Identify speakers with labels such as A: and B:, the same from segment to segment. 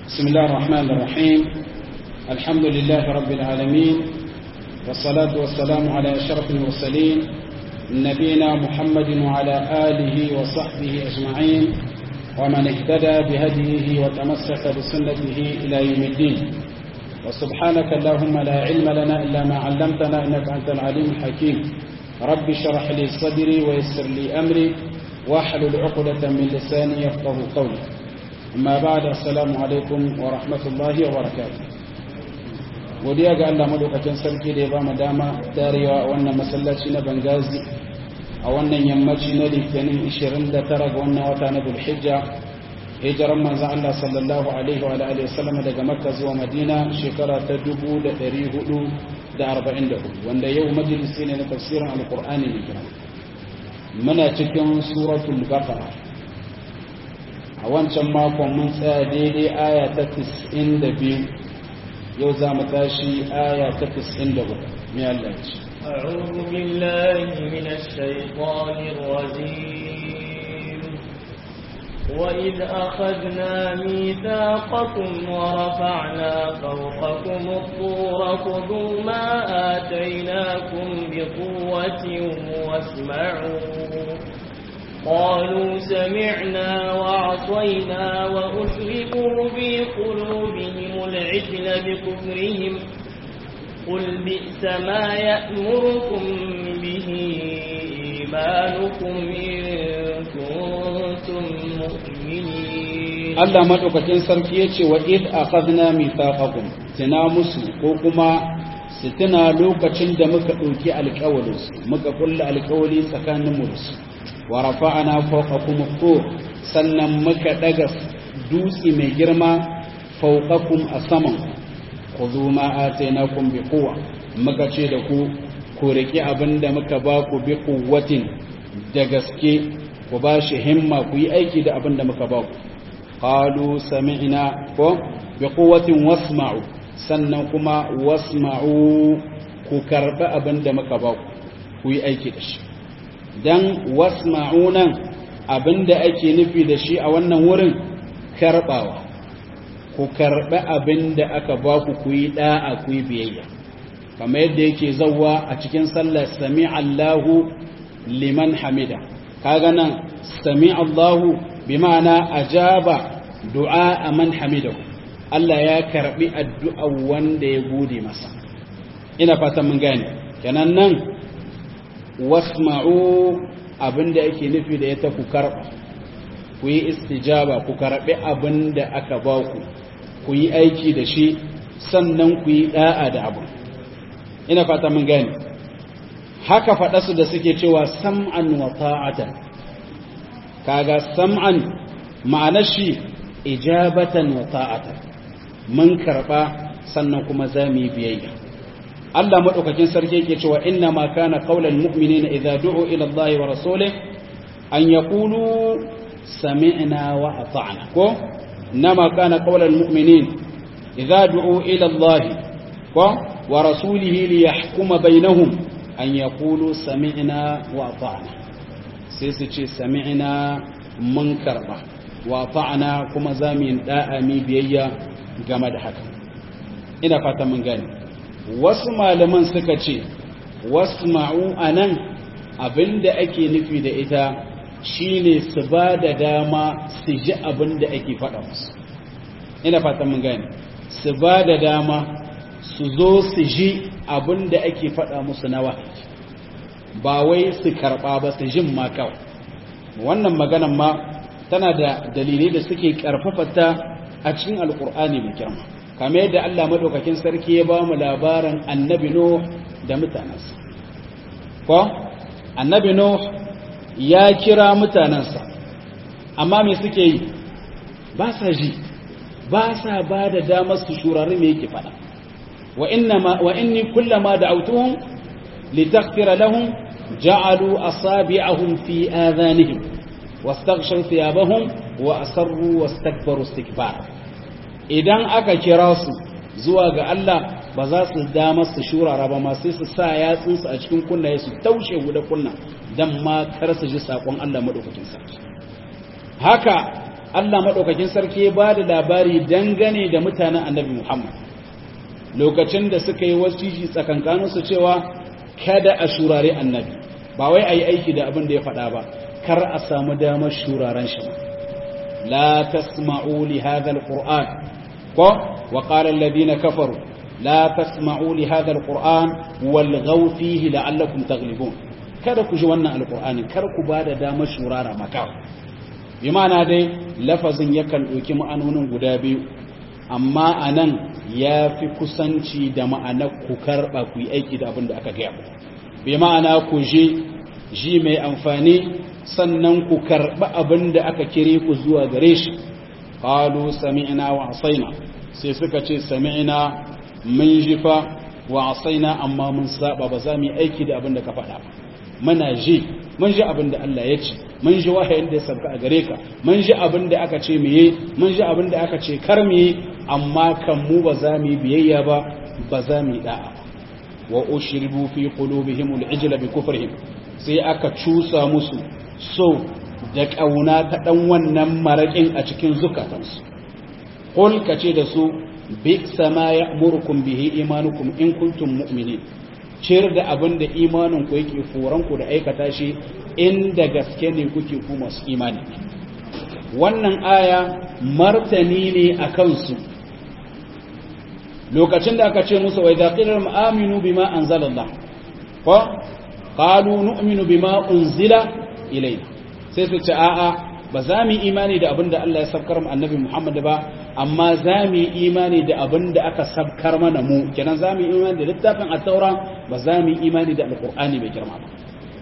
A: بسم الله الرحمن الرحيم الحمد لله رب العالمين والصلاة والسلام على أشرف المرسلين نبينا محمد وعلى آله وصحبه أجمعين ومن اهتدى بهديه وتمسك بسنته إلى يوم الدين وسبحانك اللهم لا علم لنا إلا ما علمتنا إنك أنت العليم الحكيم رب اشرح لي صدري ويسر لي أمري واحلل عقدة من لساني يفقه قولي amma ba da assalamu alaikum wa rahmatullahi wa barakatuh godiya ga Allah madaukakin sarki da ya ba mu dama tarewa a wannan masallaci na Bangazi a wannan yammaci na Litinin 29 ga wannan wata na Dhulhijja hijiran manzon Allah sallallahu alaihi wa alihi wasallam daga Makka zuwa Madina shekara ta 1444 wanda yau majalisi ne na tafsirin Alqur'ani ne muna cikin suratul Baqara a wancan makon mun tsaya daidai aya ta 92 yau za mu tashi aya ta 93 mai Allah ce
B: أعوذ بالله من الشيطان الرجيم وإذ أخذنا ميثاقكم ورفعنا فوقكم الطور خذوا ما آتيناكم بقوة واسمعوا قالوا سمعنا وعصينا وأشركوا في قلوبهم العجل بكفرهم قل بئس ما يأمركم به إيمانكم إن كنتم مؤمنين
A: Allah madaukakin sarki yace wa id akhadna mithaqakum tana musu ko kuma su tuna lokacin da muka dauki alƙawarin muka kulla alƙawari tsakanin mu da su wa rafa'ana fawqakum at-tur sannan muka daga dutse mai girma fawqakum a saman khudhu ma atainakum bi quwwa muka ce da ku ku riki abinda muka ba ku bi quwwatin da gaske ku ba shi himma ku yi aiki da abinda muka ba ku qalu sami'na ko bi quwwatin wasma'u sannan kuma wasma'u ku karba abinda muka ba ku ku yi aiki da shi dan wasma'unan abinda ake nufi da shi a wannan wurin karbawa ku karɓi abinda aka ba ku ku yi da'a ku yi biyayya kamar yadda yake zawwa a cikin sallar sami Allahu liman hamida kaga nan sami Allahu bi ma'ana ajaba du'a man hamidahu Allah ya karbi addu'a wanda ya gode masa ina fatan mun gane kenan nan wasma'u abinda ake nufi da ita ku karba ku yi istijaba ku karbi abinda aka ba ku ku yi aiki da shi sannan ku yi da'a da abu ina fata mun gani haka faɗa su da suke cewa sam'an wa ta'atan kaga sam'an ma'anar shi ijabatan wa ta'atan mun karba sannan kuma za mu yi biyayya Allah madaukakin sarki yake cewa inna ma kana qaulal mu'minina idza du'u ila Allah wa rasulih an yaqulu sami'na wa ata'na ko inma kana qaulal mu'minin idza du'u ila Allah ko wa rasulih li yahkuma bainahum an yaqulu sami'na wa ata'na sai su ce sami'na mun karba wa ata'na kuma zamin da'a mi biyayya game da haka ina fata mun gani wasu malaman suka ce wasu ma'u a nan abinda ake nufi da ita shine su ba da dama su ji abinda ake faɗa musu ina fatan mun gane su ba da dama su zo su ji abinda ake faɗa musu na wahayi ba wai su karɓa ba su jin ma kawai wannan maganan ma tana da dalilai da suke ƙarfafa ta a cikin alƙur'ani mai girma kamar yadda Allah madaukakin sarki ya ba mu labarin annabi Nuh da mutanansa ko annabi Nuh ya kira mutanansa amma me suke yi ba sa ji ba sa ba da damar su shurari me yake fada wa innama wa inni kullama da'awtuhum litaghfira lahum ja'alu asabi'ahum fi adhanihim wastaghshaw thiyabahum wa asarru wastakbaru istikbara idan aka kira su zuwa ga Allah ba za su dama su shurara ba ma sai su sa yatsunsu a cikin kunnaye su taushe guda kunna dan ma kar su ji sakon Allah madaukakin sarki haka Allah madaukakin sarki ya bada labari dangane da mutanen annabi Muhammad lokacin da suka yi wasiji tsakankanin su cewa kada a shurare annabi ba wai ayi aiki da abin da ya faɗa ba kar a samu damar shuraren shi la tasma'u li hadha alquran ko wa qala alladhina kafaru la tasma'u li hadha alquran walghaw fihi la'allakum taghlibun kada ku ji wannan alqur'ani kar ku bada damar shurara maka bi ma'ana dai lafazin yakan ɗauki ma'anonin guda biyu amma anan ya fi kusanci da ma'anar ku karɓa ku yi aiki da abin da aka gaya bi ma'ana ku je ji mai amfani sannan ku karɓi abin da aka kire ku zuwa gare shi qalu sami'na wa asaina sai suka ce sami'na mun ji fa wa asaina amma mun saba ba za mu yi aiki da abin da ka faɗa ba muna ji mun ji abin da Allah ya ce mun ji wahayin da ya sabka a gare ka mun ji abin da aka ce mu yi mun ji abin da aka ce kar mu yi amma kan mu ba za mu yi biyayya ba ba za mu yi da'a wa ushribu fi qulubihim al-ijla bi kufrihim sai aka cusa musu so da kauna ta dan wannan marakin a cikin zukatansu qul kace da su bi sama ya'murukum bihi imanukum in kuntum mu'minin ciyar da abin da imanin ku yake foran ku da aikata shi inda gaske ne kuke ku masu imani wannan aya martani ne a kansu lokacin da aka ce musu wa idza qila aminu bima anzalallah ko qalu nu'minu bima unzila ilayna sai su ce a'a ba za mu imani da abin da Allah ya sabkar mu annabi Muhammad ba amma za mu yi imani da abin da aka sabkar mana mu kenan za mu yi imani da littafin at-taura ba za mu yi imani da alqur'ani mai girma ba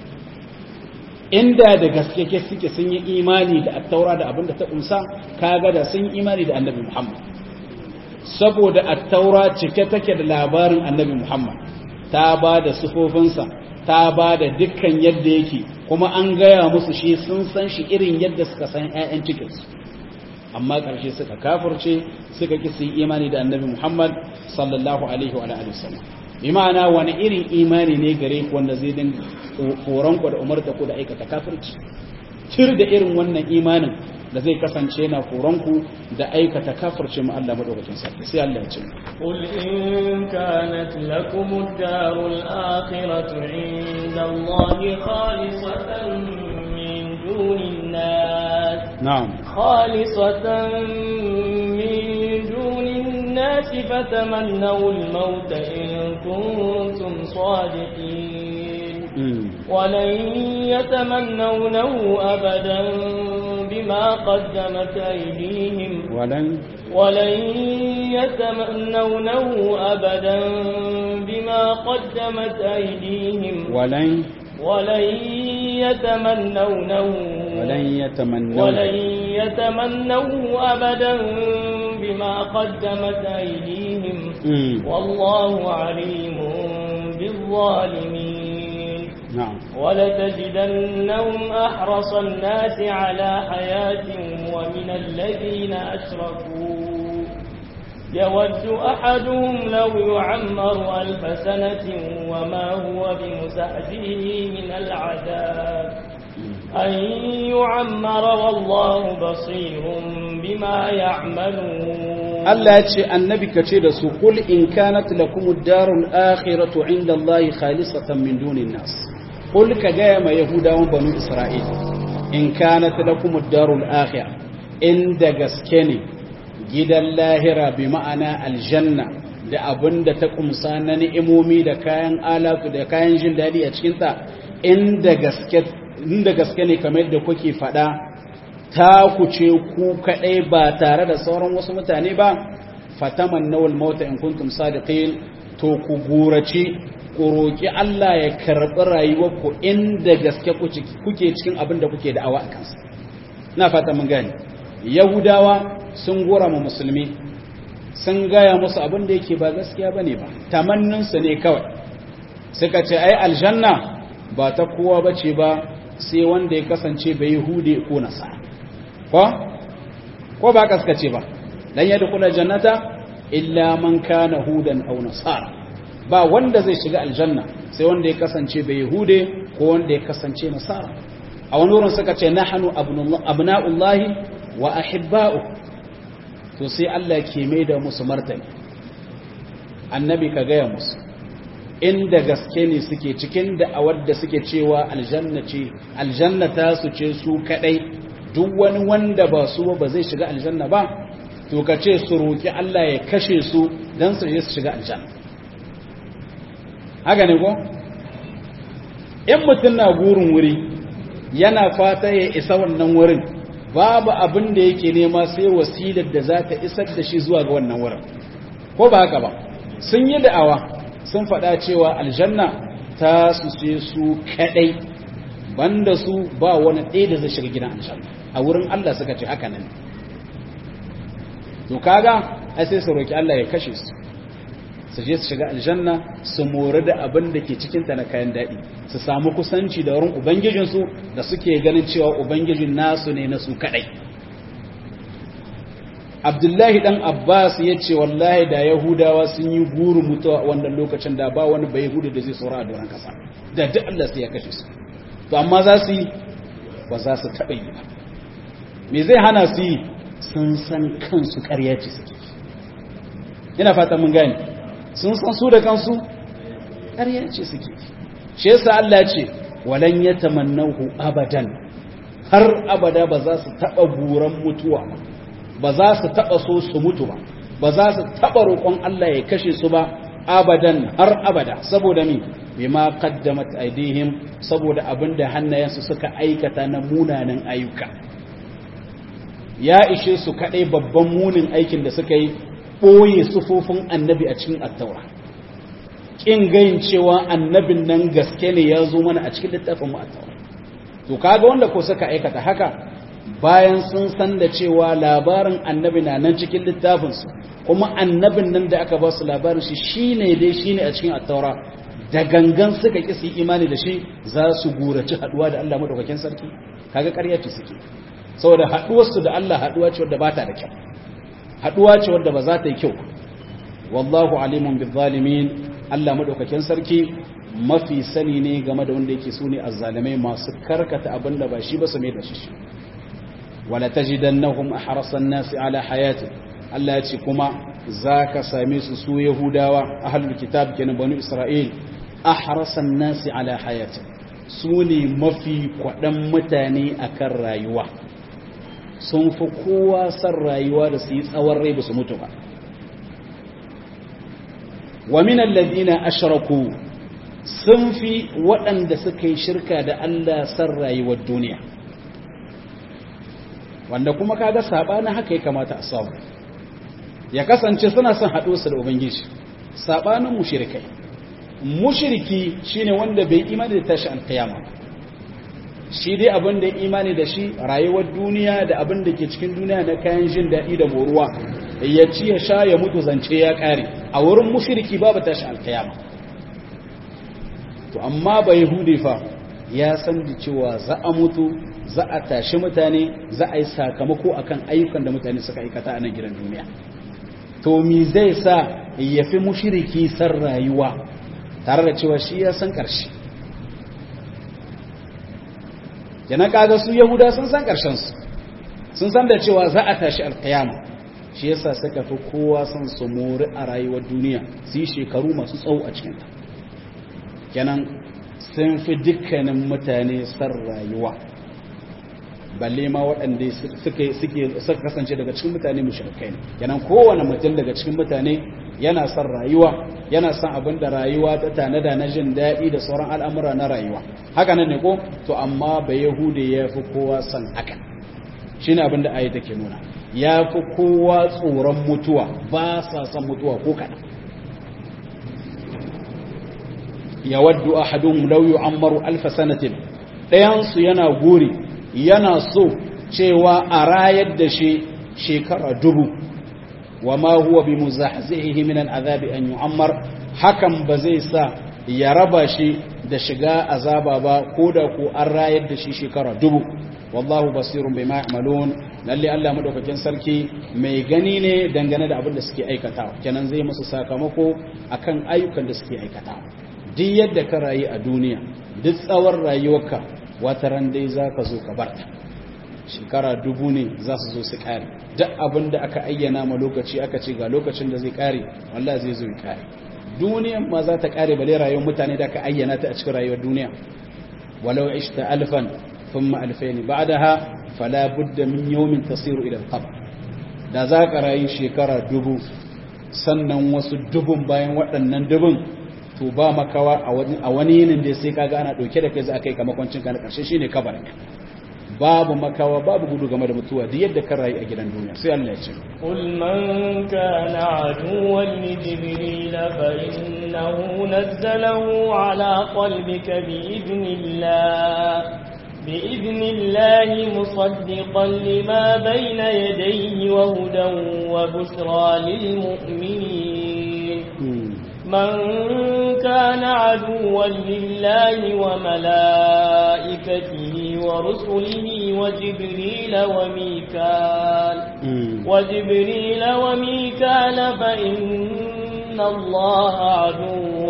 A: inda da gaske ke suke sun yi imani da at-taura da abin da ta kunsa kaga da sun yi imani da annabi Muhammad saboda at-taura cike take da labarin annabi Muhammad ta ba da sufofinsa ta ba da dukkan yadda yake kuma an gaya musu shi sun san shi irin yadda suka san 'ya'yan cikinsu amma ƙarshe suka kafirce suka ƙi su yi imani da annabi muhammad sallallahu alaihi wa alihi wasallam bi ma'ana wani irin imani ne gare ku wanda zai dinga koran ku da umarta ku da aikata kafirci cir da irin wannan imanin da zai kasance na koran ku da aikata kafirce mu Allah madaukakin sarki sai Allah ya ce
B: قل إن كانت لكم الدار الآخرة عند الله خالصة من دون الناس
A: نعم
B: خالصة من دون الناس فتمنوا الموت إن كنتم صادقين ولن يتمنونه أبدا بما قدمت أيديهم
A: ولن
B: ولن يتمنونه أبدا بما قدمت أيديهم
A: ولن
B: ولن يتمنونه
A: ولن يتمنوا
B: ولن يتمنوه أبدا بما قدمت أيديهم
A: مم.
B: والله عليم بالظالمين
A: نعم
B: ولتجدنهم أحرص الناس على حياة ومن الذين أشركوا يود أحدهم لو يعمر ألف سنة وما هو بمزحزحه من العذاب أن يعمر والله بصير بما يعملون
A: Allah ya ce annabi ka ce da su kul in kanat lakum ad-darul akhiratu inda Allah khalisatan min dunin nas kul ka ga ma yahudawan banu isra'il in kanat lakum ad-darul akhirah inda gaske ne gidan lahira bi ma'ana aljanna da abinda ta kumsa na ni'imomi da kayan alatu da kayan jin dadi a cikin ta inda gaske inda gaske ne kamar yadda kuke fada ta ku ce ku kaɗai ba tare da sauran wasu mutane ba fataman nawal mauta in kuntum sadiqin to ku gurace ku roki Allah ya karɓi rayuwarku inda gaske kuke cikin abin da kuke da'awa a kansa na fata mun gane yahudawa sun gora mu musulmi sun gaya musu abin da yake ba gaskiya bane ba tamanninsu ne kawai suka ce ai aljanna ba ta kowa bace ba sai wanda ya kasance bai hude ko nasara ko ko ba kaskace ba lan yadkhula jannata illa man kana hudan aw nasara ba wanda zai shiga aljanna sai wanda ya kasance bai yahude ko wanda ya kasance nasara a wani wurin suka ce nahnu abna'ullahi wa ahibba'u to sai Allah ke mai da musu martani annabi ka gaya musu inda gaske ne suke cikin da a wadda suke cewa aljanna ce aljanna ta su ce su kadai duk wani wanda ba su ba zai shiga aljanna ba to ka ce su roki Allah ya kashe su dan su je su shiga aljanna haka ne ko in mutum na gurin wuri yana fata ya isa wannan wurin babu abin da yake nema sai wasilar da za ta isar da shi zuwa ga wannan wurin ko ba haka ba sun yi da'awa sun faɗa cewa aljanna ta su ce su kaɗai banda su ba wani ɗaya da zai shiga gidan aljanna a wurin Allah suka ce haka nan to kaga ai sai su roki Allah ya kashe su su je su shiga aljanna su mori da abin da ke cikinta na kayan daɗi su samu kusanci da wurin ubangijinsu da suke ganin cewa ubangijin nasu ne na su kaɗai abdullahi ɗan abbas ya ce wallahi da yahudawa sun yi guru mutuwa wannan lokacin da ba wani bai hudu da zai saura a doron kasa da duk allah sai ya kashe su to amma za su yi ba za su taɓa yi ba me zai hana su yi sun san kansu ƙarya ce suke ina fata mun gane sun san su da kansu ƙarya ce suke shi yasa Allah ce walan yatamannahu abadan har abada ba za su taba buran mutuwa ba za su taba so su mutu ba ba za su taba roƙon Allah ya kashe su ba abadan har abada saboda mi bima qaddamat aydihim saboda abinda hannayensu suka aikata na munanan ayyuka ya ishe su kadai babban munin aikin da suka yi ɓoye sufofin annabi a cikin attaura ƙin gayin cewa annabin nan gaske ne ya zo mana a cikin littafin mu attaura to kaga wanda ko suka aikata haka bayan sun san da cewa labarin annabi na nan cikin littafinsu kuma annabin nan da aka ba su labarin shi shine dai shine a cikin attaura da gangan suka ƙi su imani da shi za su gurace haɗuwa da Allah madaukakin sarki kaga ƙarya ce suke saboda haɗuwarsu da Allah haɗuwa ce wadda ba ta da kyau haduwa ce wadda ba za ta yi kyau wallahu alimun bi zalimin Allah madaukakin sarki mafi sani ne game da wanda yake sune azzalimai masu karkata abinda ba shi ba su mai da shi wala tajidannahum ahrasan nas ala hayati Allah ya ce kuma zaka same su su yahudawa ahlul kitab kenan banu isra'il ahrasan nas ala hayati su ne mafi kwadan mutane akan rayuwa sun fi kowa san rayuwa da su yi tsawon rai ba su mutu ba wa minan ladina ashraku sun fi waɗanda suka yi shirka da Allah san rayuwar duniya wanda kuma kaga sabanin haka ya kamata a samu ya kasance suna son haɗo su da ubangiji sabanin mushrikai mushriki shine wanda bai imani da tashi alkiyama shi dai abin da imani da shi rayuwar duniya da abin da ke cikin duniya na kayan jin daɗi da moruwa ya ci ya sha ya mutu zance ya ƙare a wurin mushriki babu tashi alkiyama to amma ba yahudi fa ya san da cewa za a mutu za a tashi mutane za a yi sakamako akan ayyukan da mutane suka aikata a nan gidan duniya to mi zai sa ya fi mushriki san rayuwa tare da cewa shi ya san ƙarshe yana kaga su yahuda sun san su sun san da cewa za a tashi alkiyama shi yasa suka fi kowa son su mori a rayuwar duniya su yi shekaru masu tsawo a cikinta kenan sun fi dukkanin mutane san rayuwa balle ma waɗanda suka kasance daga cikin mutane mushrikai ne kenan kowane mutum daga cikin mutane yana son rayuwa yana son abin da rayuwa ta tanada na jin daɗi da sauran al'amura na rayuwa haka nan ne ko to amma ba yahude ya fi kowa son haka shi ne abin da ayi take nuna ya fi kowa tsoron mutuwa ba sa son mutuwa ko kaɗan ya waddu ahadun law yu'ammaru alf sanatin ɗayansu yana guri yana so cewa a rayar da shi shekara dubu wa ma huwa bi muzahzihi min al'azabi an yu'ammar hakan ba zai sa ya raba shi da shiga azaba ba ko da ko an rayar da shi shekara dubu wallahu basirun bima ya'malun lalle Allah madaukakin sarki mai gani ne dangane da abin da suke aikatawa kenan zai musu sakamako akan ayyukan da suke aikatawa duk yadda ka rayu a duniya duk tsawon rayuwarka wata ran dai zaka zo ka barta shekara dubu ne za su zo su kare duk abin da aka ayyana ma lokaci aka ce ga lokacin da zai kare wallahi zai zo ya kare duniyan ma za ta kare bale rayuwar mutane da aka ayyana ta a cikin rayuwar duniya walau ishta alfan thumma alfayn ba'daha fala budda min yawmin tasiru ila al-qabr da za ka rayu shekara dubu sannan wasu dubun bayan waɗannan dubun to ba makawa a wani yinin da sai kaga ana ɗauke da kai za a kai kamakwancin ka na ƙarshe shine kabarin babu makawa babu gudu game da mutuwa duk yadda ka rayu a gidan duniya sai Allah ya ce
B: قل من كان عدوا لجبريل فإنه نزله على قلبك بإذن الله بإذن الله مصدقا لما بين يديه وهدى وبشرى للمؤمنين من كان عدوا لله وملائكته ورسله وجبريل وميكال وجبريل وميكال فإن الله عدو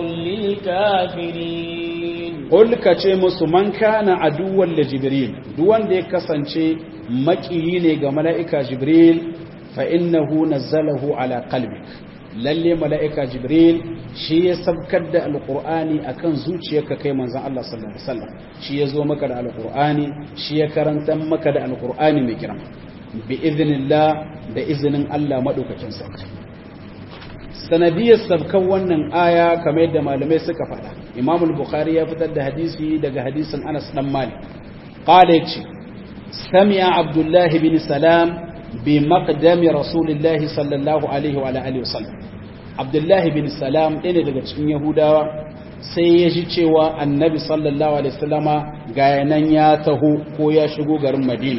B: للكافرين
A: قل كتشيمس من كان عدوا لجبريل دوان دي كسانشي مكييني ملائكة جبريل فإنه نزله على قلبك lalle mala'ika jibril shi ya sabkar da alƙur'ani a kan zuciyarka kai manzan Allah sallallahu Alaihi wasallam shi ya zo maka da alƙur'ani shi ya karanta maka da alƙur'ani mai girma bi izinillah da izinin Allah maɗaukakin sarki sanadiyar sabkan wannan aya kamar yadda malamai suka faɗa imamul bukhari ya fitar da hadisi daga hadisin anas dan malik qala yace sami'a abdullahi bin salam بمقدم رسول الله صلى الله عليه وعلى اله وسلم عبد الله بن سلام ɗaya daga cikin yahudawa sai ya ji cewa annabi sallallahu alaihi wasallama ga yanan ya taho ko ya shigo garin madina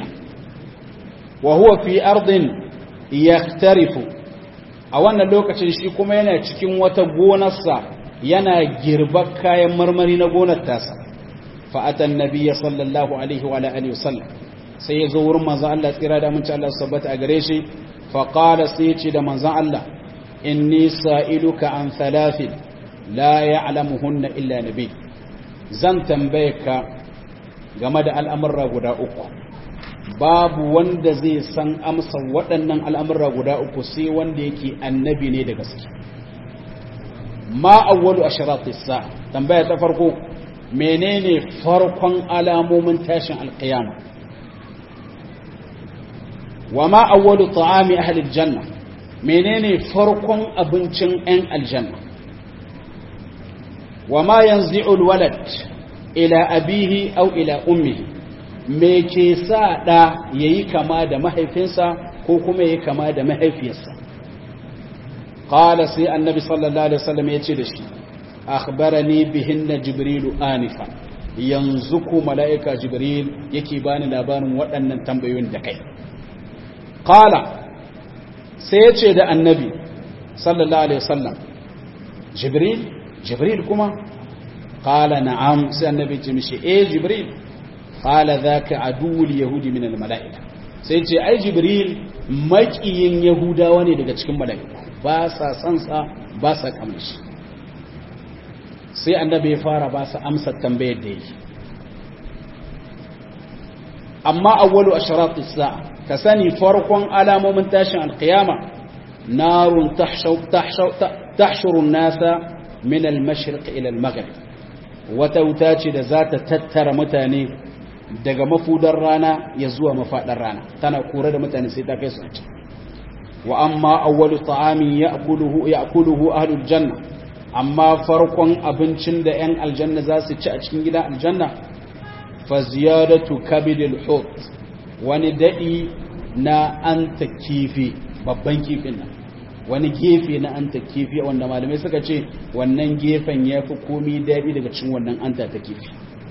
A: wa huwa fi ardin yaktarifu a wannan lokacin shi kuma yana cikin wata gonarsa yana girbar kayan marmari na gonar tasa fa atan nabiyya sallallahu alaihi wa alihi wasallam sai ya zo wurin manzan Allah tsira da amince Allah sabbata a gare shi faƙala sai ce da manzan Allah inni sa'iluka an thalathin la ya'lamuhunna illa nabi zan tambaye ka game da al'amurra guda uku babu wanda zai san amsa waɗannan al'amurra guda uku sai wanda yake annabi ne da gaske ma awwalu ashratis sa tambaya ta farko menene farkon alamomin tashin alqiyama wa ma awwalu ta'ami ahli aljanna menene farkon abincin ɗan aljanna wa ma yanzi'u alwalad ila abihi aw ila ummihi me ke sa da yayi kama da mahaifinsa ko kuma yayi kama da mahaifiyarsa qala sai annabi sallallahu alaihi wasallam yace da shi akhbarani bihinna jibrilu anifa yanzu ku mala'ika jibril yake bani labarin waɗannan tambayoyin da kai qala sai ya ce da annabi sallallahu alaihi wasallam jibril jibril kuma qala na'am sai annabi ce mishi eh jibril qala dhaka aduwwul yahudi min al mala'ika sai ce ai jibril makiyin yahudawa ne daga cikin mala'iku ba sa san sa ba sa kamar shi sai annabi ya fara ba sa amsa tambayar da yake amma awwalu asharat as-sa'a ka sani farkon alamomin tashin alkiyama narun tahshurun nasa min al-mashriq ila al-maghrib wata wuta ce da za ta tattara mutane daga mafudar rana ya zuwa mafadar rana tana kore da mutane sai ta kai su ci wa amma awwalu ta'amin ya'kuluhu ya'kuluhu ahlul janna amma farkon abincin da 'yan aljanna za su ci a cikin gidan aljanna fa ziyadatu kabidil hut wani daɗi na anta kifi babban kifin nan wani gefe na anta kifi wanda malamai suka ce wannan gefen ya fi komi daɗi daga cikin wannan anta ta kifi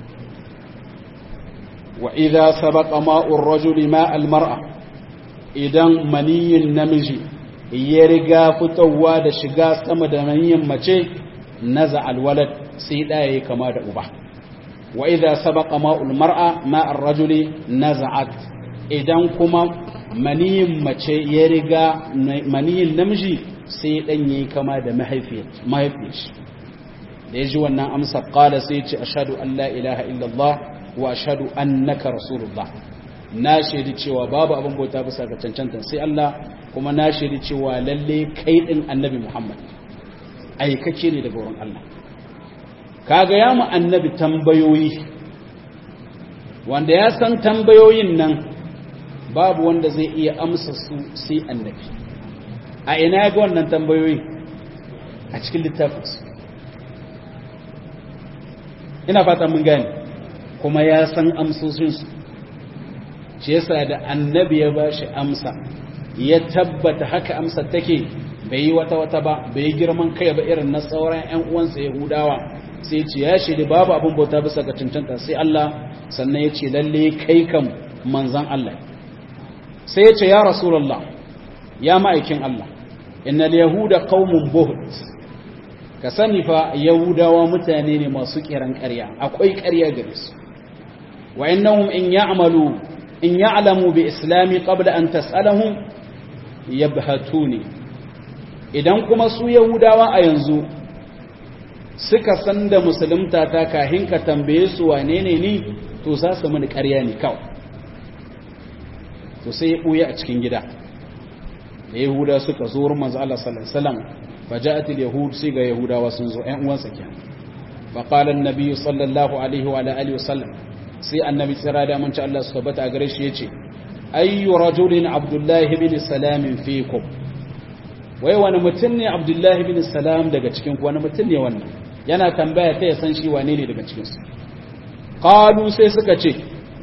A: wa idza sabaqa ma'ur rajuli ma'al mar'a idan maniyin namiji ya riga fitowa da shiga sama da maniyin mace naza alwalad sai ɗaya ya kama da uba wa idza sabaqa ma'ul mar'a ma'ar rajuli naza'at idan kuma maniyin mace ya riga maniyin namiji sai dan yayi kama da mahaifiyar mahaifiyar da yaji wannan amsa qala sai ce ashhadu an la ilaha illallah wa ashhadu annaka rasulullah na shaidi cewa babu abin bauta bisa ga cancanta sai Allah kuma na shaidi cewa lalle kai din annabi Muhammad aikake ne daga wurin Allah kaga ya mu annabi tambayoyi wanda ya san tambayoyin nan babu wanda zai iya amsa su sai annabi a ina ya ga wannan tambayoyi a cikin littafinsu ina fata mun gane kuma ya san amsoshinsu shi yasa da annabi ya bashi amsa ya tabbata haka amsa take bai yi wata wata ba bai yi girman kai ba irin na sauran ƴan uwansa yahudawa sai ce ya shiri babu abin bauta bisa ga cancanta sai Allah sannan ya ce lalle kai kam manzan Allah sai ya ce ya rasulullah ya ma'aikin Allah innal yahuda qaumun buhut ka sani fa yahudawa mutane ne masu kiran ƙarya akwai ƙarya gare su wa innahum in ya'malu in ya'lamu bi islami qabla an tas'alahum yabhatuni idan kuma su yahudawa a yanzu suka san da musulunta ta kahin ka tambaye su wane ne ni to za su mini ƙarya ne kawai to sai ya ɓuya a cikin gida da yahuda suka zo wurin manzo Allah sallallahu alaihi wasallam faja'at al-yahud sai ga yahudawa sun zo ƴan uwansa kenan fa qala an-nabi sallallahu alaihi wa alihi wasallam sai annabi tsira da mun ci Allah su tabbata a gare shi yace ayyu rajulin abdullahi ibn salam fiikum wai wani mutum ne abdullahi ibn salam daga cikin ku wani mutum ne wannan yana tambaya ta ya san shi wane ne daga cikin su qalu sai suka ce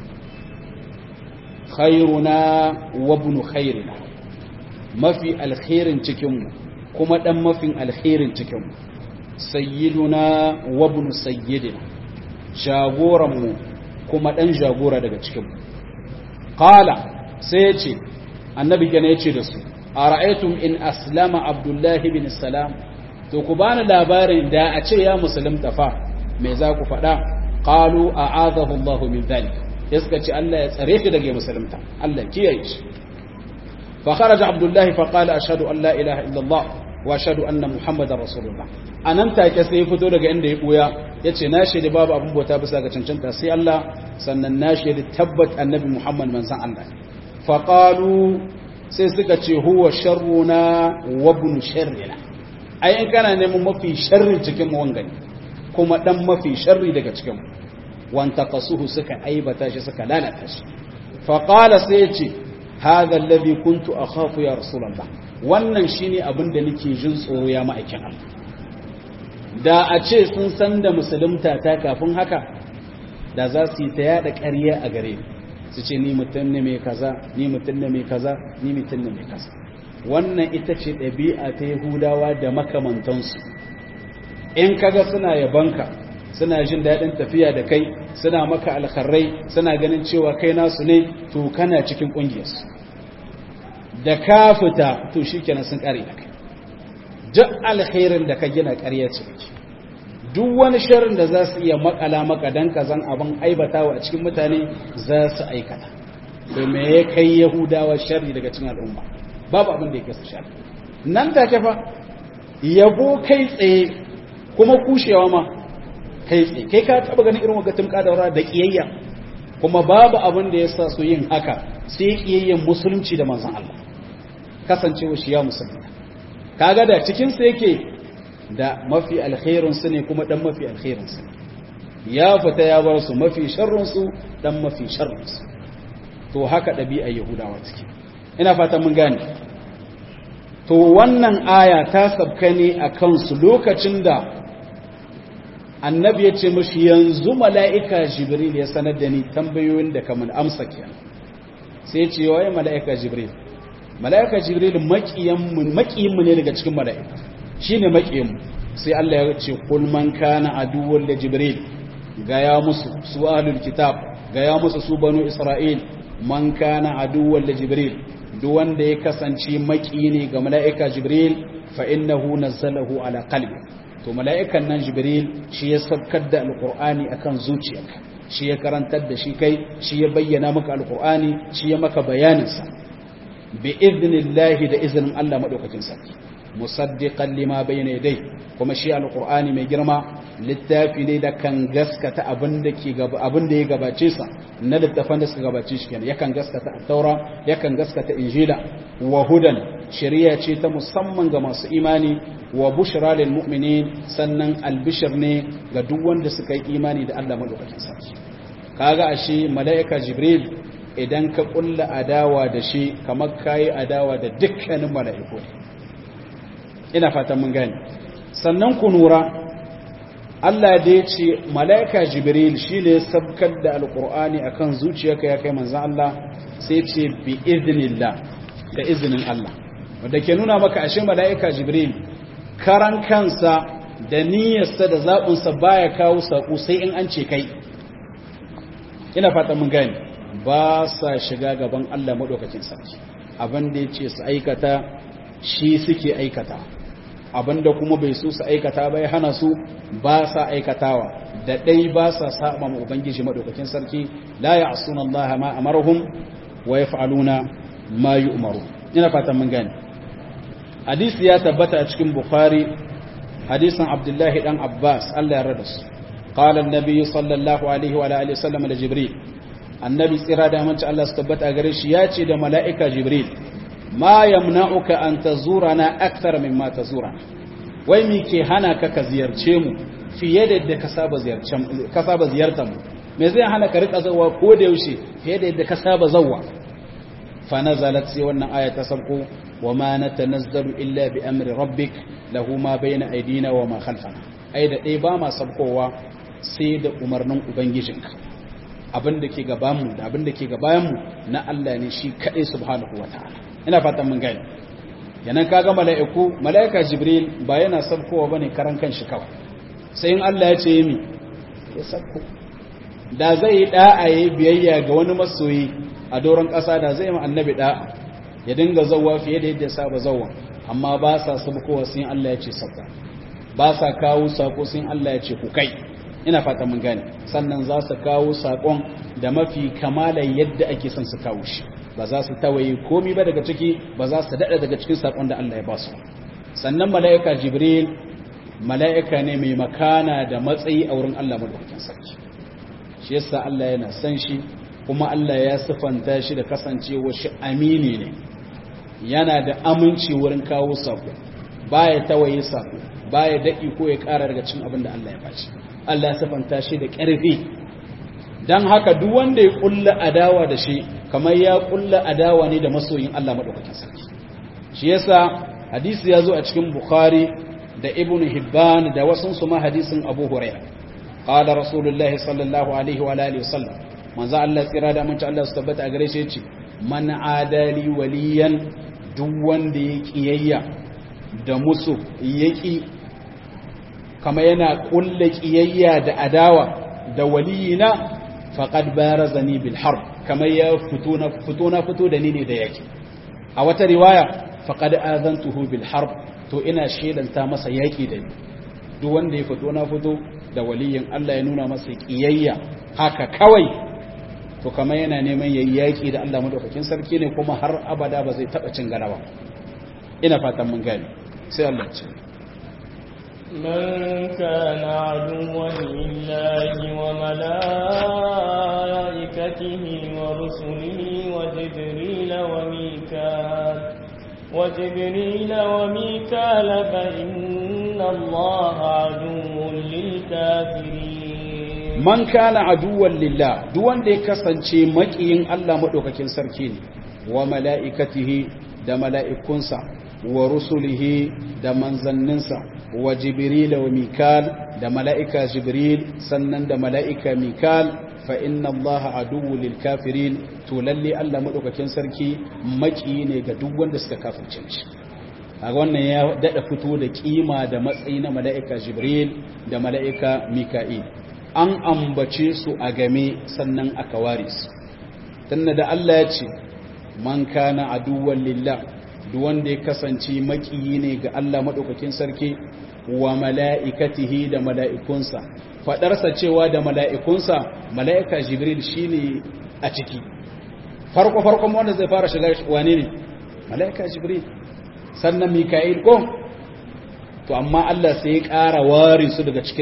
A: khairuna wa ibn khairina mafi alkhairin cikinmu kuma dan mafin alkhairin cikinmu sayyiduna wa ibn sayyidina jagoranmu kuma dan jagora daga cikinmu qala sai yace annabi gane yace da su ara'aytum in aslama abdullahi bin salam to ku bani labarin da a ce ya musulunta fa me za ku faɗa qalu a'adahu Allah min dhalik yaska ce Allah ya tsare shi daga musulunta Allah kiyaye shi fa kharaja abdullahi fa qala ashhadu an la ilaha illa Allah wa ashhadu anna muhammadar rasulullah anan take sai ya fito daga inda ya buya yace na shaidi babu abin bauta bisa ga cancanta sai Allah sannan na shaidi tabbat annabi muhammad manzon Allah fa qalu sai suka ce huwa sharruna wa ibn sharrina ai in kana neman mafi sharri cikin mu wangani kuma dan mafi sharri daga cikin mu wanta qasuhu suka aibata shi suka lalata shi fa qala sai ya ce hadha alladhi kuntu akhafu ya rasulullah wannan shine abin da nake jin tsoro ya ma'aikin Allah da a ce sun san da musulunta ta kafin haka da za su yi ta yada ƙarya a gare ni su ce ni mutum ne mai kaza ni mutum ne mai kaza ni mutum ne mai kaza wannan ita ce ɗabi'a ta yahudawa da makamantansu in kaga suna yabanka suna jin daɗin tafiya da kai suna maka alkharrai suna ganin cewa kai nasu ne to kana cikin ƙungiyarsu da ka fita to shi kenan sun ƙare da kai duk alkhairin da ka gina ƙarya ce duk wani sharrin da za su iya makala maka dan kazan abin aibatawa a cikin mutane za su aikata to me ya kai yahudawa sharri daga cikin al'umma babu abin da ya kai su sharri nan take fa yabo kai tsaye kuma kushewa ma kai tsaye kai ka taba ganin irin wagatin kadaura da kiyayya kuma babu abin da ya sa su yin haka sai kiyayyen musulunci da manzon Allah kasancewa shi ya musulunta kaga da cikin sa yake da mafi alkhairun su ne kuma dan mafi alkhairun su ya fita ya bar su mafi sharrun su dan mafi sharrun su to haka dabi'a yahudawa take ina fatan mun gane to wannan aya ta sabka ne akan su lokacin da annabi ya ce mashi yanzu mala'ika jibril ya sanar da ni tambayoyin da kamar amsa ke sai ce waye mala'ika jibril mala'ika jibril maƙiyinmu ne daga cikin mala'ika shi ne maƙiyinmu sai Allah ya ce kulman kana aduwar da jibril gaya musu su ahlul kitab gaya musu su banu isra'il man kana aduwar da jibril duk wanda ya kasance maƙiyi ne ga mala'ika jibril fa innahu nazzalahu ala qalbi to mala'ikan nan jibril shi ya sabkar da alkur'ani akan zuciyarka shi ya karantar da shi kai shi ya bayyana maka alkur'ani shi ya maka bayaninsa bi idnillahi da izinin Allah madaukakin sarki musaddiqan lima bayna yadai kuma shi alkur'ani mai girma littafi ne da kan gaskata abin da ke gaba abin da ya gabace sa na littafan da suka gabace shi kenan yakan gaskata at-taura yakan gaskata injila wa hudan shari'a ce ta musamman ga masu imani wa bushra lil mu'minin sannan albishir ne ga duk wanda suka yi imani da Allah madaukakin sarki kaga ashe mala'ika jibril idan ka kulla adawa da shi kamar kayi adawa da dukkanin mala'iku ina fatan mun gane sannan ku nura Allah da ya ce mala'ika jibril shi ne sabkar da alƙur'ani a kan zuciyarka ya kai manzan Allah sai ce bi iznillah da izinin Allah wadda ke nuna maka ashe mala'ika jibril karan kansa da niyyarsa da zaɓinsa baya kawo saƙo sai in an ce kai ina fata mun gani ba sa shiga gaban Allah maɗaukacin sarki abin da ya ce su aikata shi suke aikata abinda kuma bai so su aikata bai hana su ba sa aikatawa da dai ba sa saba ma ubangiji madaukakin sarki la ya'suna Allah ma amaruhum wa yaf'aluna ma yu'maru ina fatan mun gane hadisi ya tabbata a cikin bukhari hadisin abdullahi dan abbas Allah ya rada su qala an-nabi sallallahu alaihi wa alihi wasallam da jibril annabi tsira da amince Allah su tabbata gare shi ya ce da mala'ika jibril ma yamna'uka an tazurana akthar mimma tazurana wai mi ke hana ka ka ziyarce mu fiye da yadda ka saba ziyarcen ka saba ziyartar mu me zai hana ka rika zawa ko da yaushe fiye da yadda ka saba zawa fa nazalat sai wannan aya ta sabko wa ma natanazzalu illa bi amri rabbik lahu ma bayna aydina wa ma khalfana ai da dai ba ma sabkowa sai da umarnin ubangijinka abin da ke gabanmu da abin da ke gabayanmu na Allah ne shi kaɗai subhanahu wa ta'ala ina fatan mun gani yanan kaga mala'iku mala'ika jibril ba yana sabkowa bane karan kanshi kawai sai in Allah ya ce mi ya sabko da zai yi da'a yayi biyayya ga wani masoyi a doron ƙasa da zai yi annabi da'a ya dinga zawwa fiye da yadda saba zawwa amma ba sa sabkowa sai Allah ya ce sabka ba sa kawo sako sai Allah ya ce ku kai ina fata mun gane sannan za su kawo sakon da mafi kamalan yadda ake son su kawo shi ba za su tawaye komi ba daga ciki ba za su daɗa daga cikin sakon da Allah ya ba su sannan mala'ika jibril mala'ika ne mai makana da matsayi a wurin Allah madaukakin sarki shi yasa Allah yana san shi kuma Allah ya sifanta shi da kasancewa shi amini ne yana da aminci wurin kawo sako baya tawaye sako baya daɗi ko ya ƙara daga cikin abin da Allah ya bashi Allah ya sifanta shi da ƙarfi don haka duk wanda ya ƙulla adawa da shi kamar ya ƙulla adawa ne da masoyin Allah maɗaukakin sarki shi yasa hadisi ya zo a cikin bukhari da ibn hibban da wasu su ma hadisin abu huraira qala rasulullahi sallallahu alaihi wa alihi wasallam manzo Allah tsira da mun Allah su tabbata a gare shi yace man adali waliyan duk wanda ya kiyayya da musu yaki kama yana kulle kiyayya da adawa da waliyina faqad barazani bil harb kama ya fito na fito na fito da ni ne da yake a wata riwaya faqad azantuhu bil harb to ina shelanta masa yaki da ni duk wanda ya fito na fito da waliyin Allah ya nuna masa kiyayya haka kawai to kama yana neman yayi yaki da Allah madaukakin sarki ne kuma har abada ba zai taba cin garawa ina fatan mun gane sai Allah ya ce
B: من كان عدوا لله وملائكته ورسله وجبريل وميكال وجبريل وميكال فإن الله عدو للكافرين
A: من كان عدوا لله دوان دي كسانشي مكيين الله مدوكاكين سركين وملائكته da mala'ikunsa wa rusulihi da manzanninsa wa jibril wa mikal da mala'ika jibril sannan da mala'ika mikal fa inna allaha aduwwu lil kafirin to lalle Allah madaukakin sarki maki ne ga duk wanda suka kafirce shi kaga wannan ya dada fito da kima da matsayi na mala'ika jibril da mala'ika mika'il an ambace su a game sannan aka ware su tunda da Allah ya ce man kana aduwwan lillah duk wanda ya kasance makiyi ne ga Allah madaukakin sarki wa mala'ikatihi da mala'ikunsa fadarsa cewa da mala'ikunsa mala'ika jibril shine a ciki farko farkon wanda zai fara shiga wane ne mala'ika jibril sannan mika'il ko to amma Allah sai ya ƙara ware su daga cikin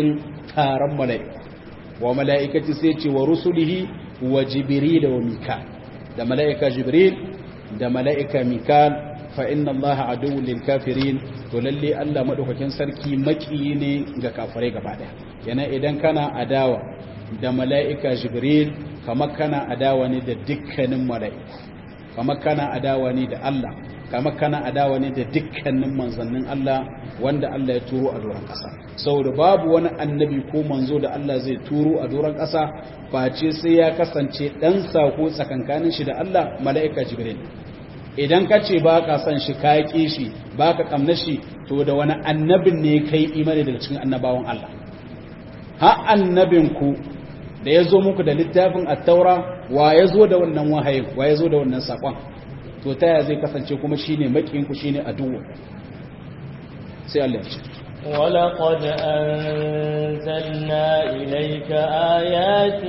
A: taron mala'iku wa mala'ikati sai ce wa rusulihi wa jibril wa mikal da mala'ika jibril da mala'ika mikal fa inna Allah aduwwul lil kafirin to lalle Allah madaukakin sarki maki ne ga kafirai gaba daya yana idan kana adawa da mala'ika jibril kamar kana adawa ne da dukkanin mala'iku kamar kana adawa ne da Allah kamar kana adawa ne da dukkanin manzannin Allah wanda Allah ya turo a doron ƙasa saboda babu wani annabi ko manzo da Allah zai turo a doron ƙasa face sai ya kasance dan sako tsakankanin shi da Allah mala'ika jibril idan ka ce ba ka san shi ka ƙi shi ba ka ƙamna shi to da wani annabin ne kai imani daga cikin annabawan Allah ha annabinku da ya zo muku da littafin attaura wa ya zo da wannan wahayin wa ya zo da wannan saƙon to ta yaya zai kasance kuma shi ne maƙinku shi ne aduwa sai Allah ya ce
B: ولقد أنزلنا إليك آيات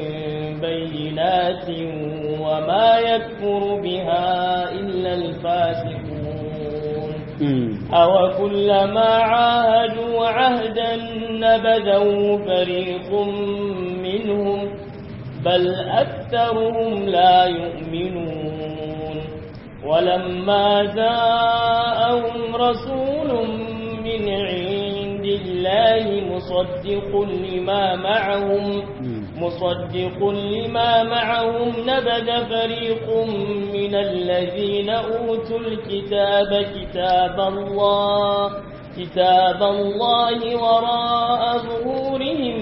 B: بينات وما يكفر بها إلا الفاسقون أو كلما عاهدوا عهدا نبذوا فريق منهم بل أكثرهم لا يؤمنون ولما جاءهم رسول من عند الله مصدق لما معهم مصدق لما معهم نبذ فريق من الذين أوتوا الكتاب كتاب الله كتاب الله وراء ظهورهم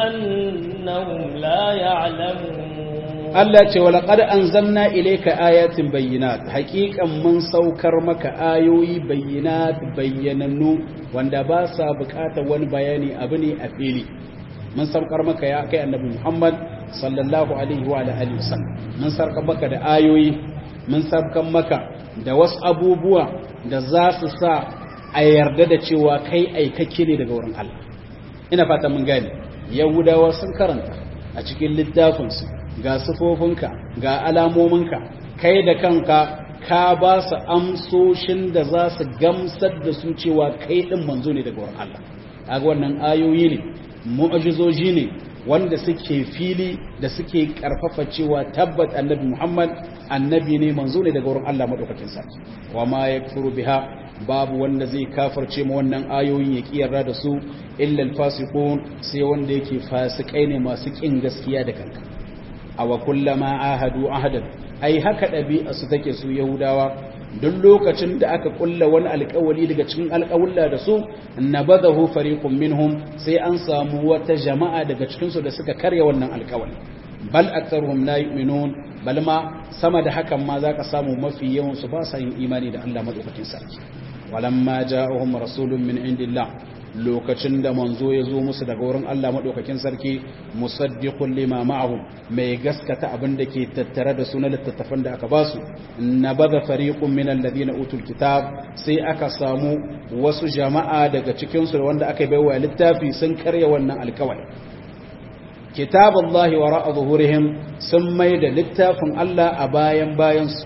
B: كأنهم لا يعلمون
A: Allah ce wa laqad anzalna ilayka ayatin bayyinat haqiqan mun saukar maka ayoyi bayyinat bayyanannu wanda ba sa bukatar wani bayani abu ne a fili mun saukar maka ya kai annabi Muhammad sallallahu alaihi wa alihi wasallam mun saukar maka da ayoyi mun saukar maka da wasu abubuwa da za su sa a yarda da cewa kai aikake ne daga wurin Allah ina fata mun gane yahudawa sun karanta a cikin littafinsu ga sufofinka ga alamominka kai da kanka ka ba su amsoshin da za su gamsar da su cewa kai ɗin manzo ne daga wurin Allah kaga wannan ayoyi ne mu'ajizoji ne wanda suke fili da suke karfafa cewa tabbat annabi Muhammad annabi ne manzo ne daga wurin Allah madaukakin sarki wa ma yakfuru biha babu wanda zai kafarce mu wannan ayoyin ya kiyarra da su illa alfasiqun sai wanda yake fasikai ne masu kin gaskiya da kanka aw kullama ahadu ahadan ai haka dabi'a su take su yahudawa duk lokacin da aka kulla wani alƙawali daga cikin alƙawulla da su nabadahu fariqun minhum sai an samu wata jama'a daga cikin su da suka karya wannan alƙawali bal aktharuhum la yu'minun bal ma sama da hakan ma zaka samu mafi yawan su ba sa yin imani da Allah madaukakin sarki walamma ja'ahum rasulun min indillah lokacin da manzo ya zo musu daga wurin Allah madaukakin sarki musaddiqul lima ma'ahum mai gaskata abin da ke tattare da sunan littattafan da aka ba su nabada fariqun min alladhina utul kitab sai aka samu wasu jama'a daga cikin su wanda aka baiwa littafi sun karya wannan alkawari kitaballahi wara'a zuhurihim sun mai da littafin Allah a bayan bayan su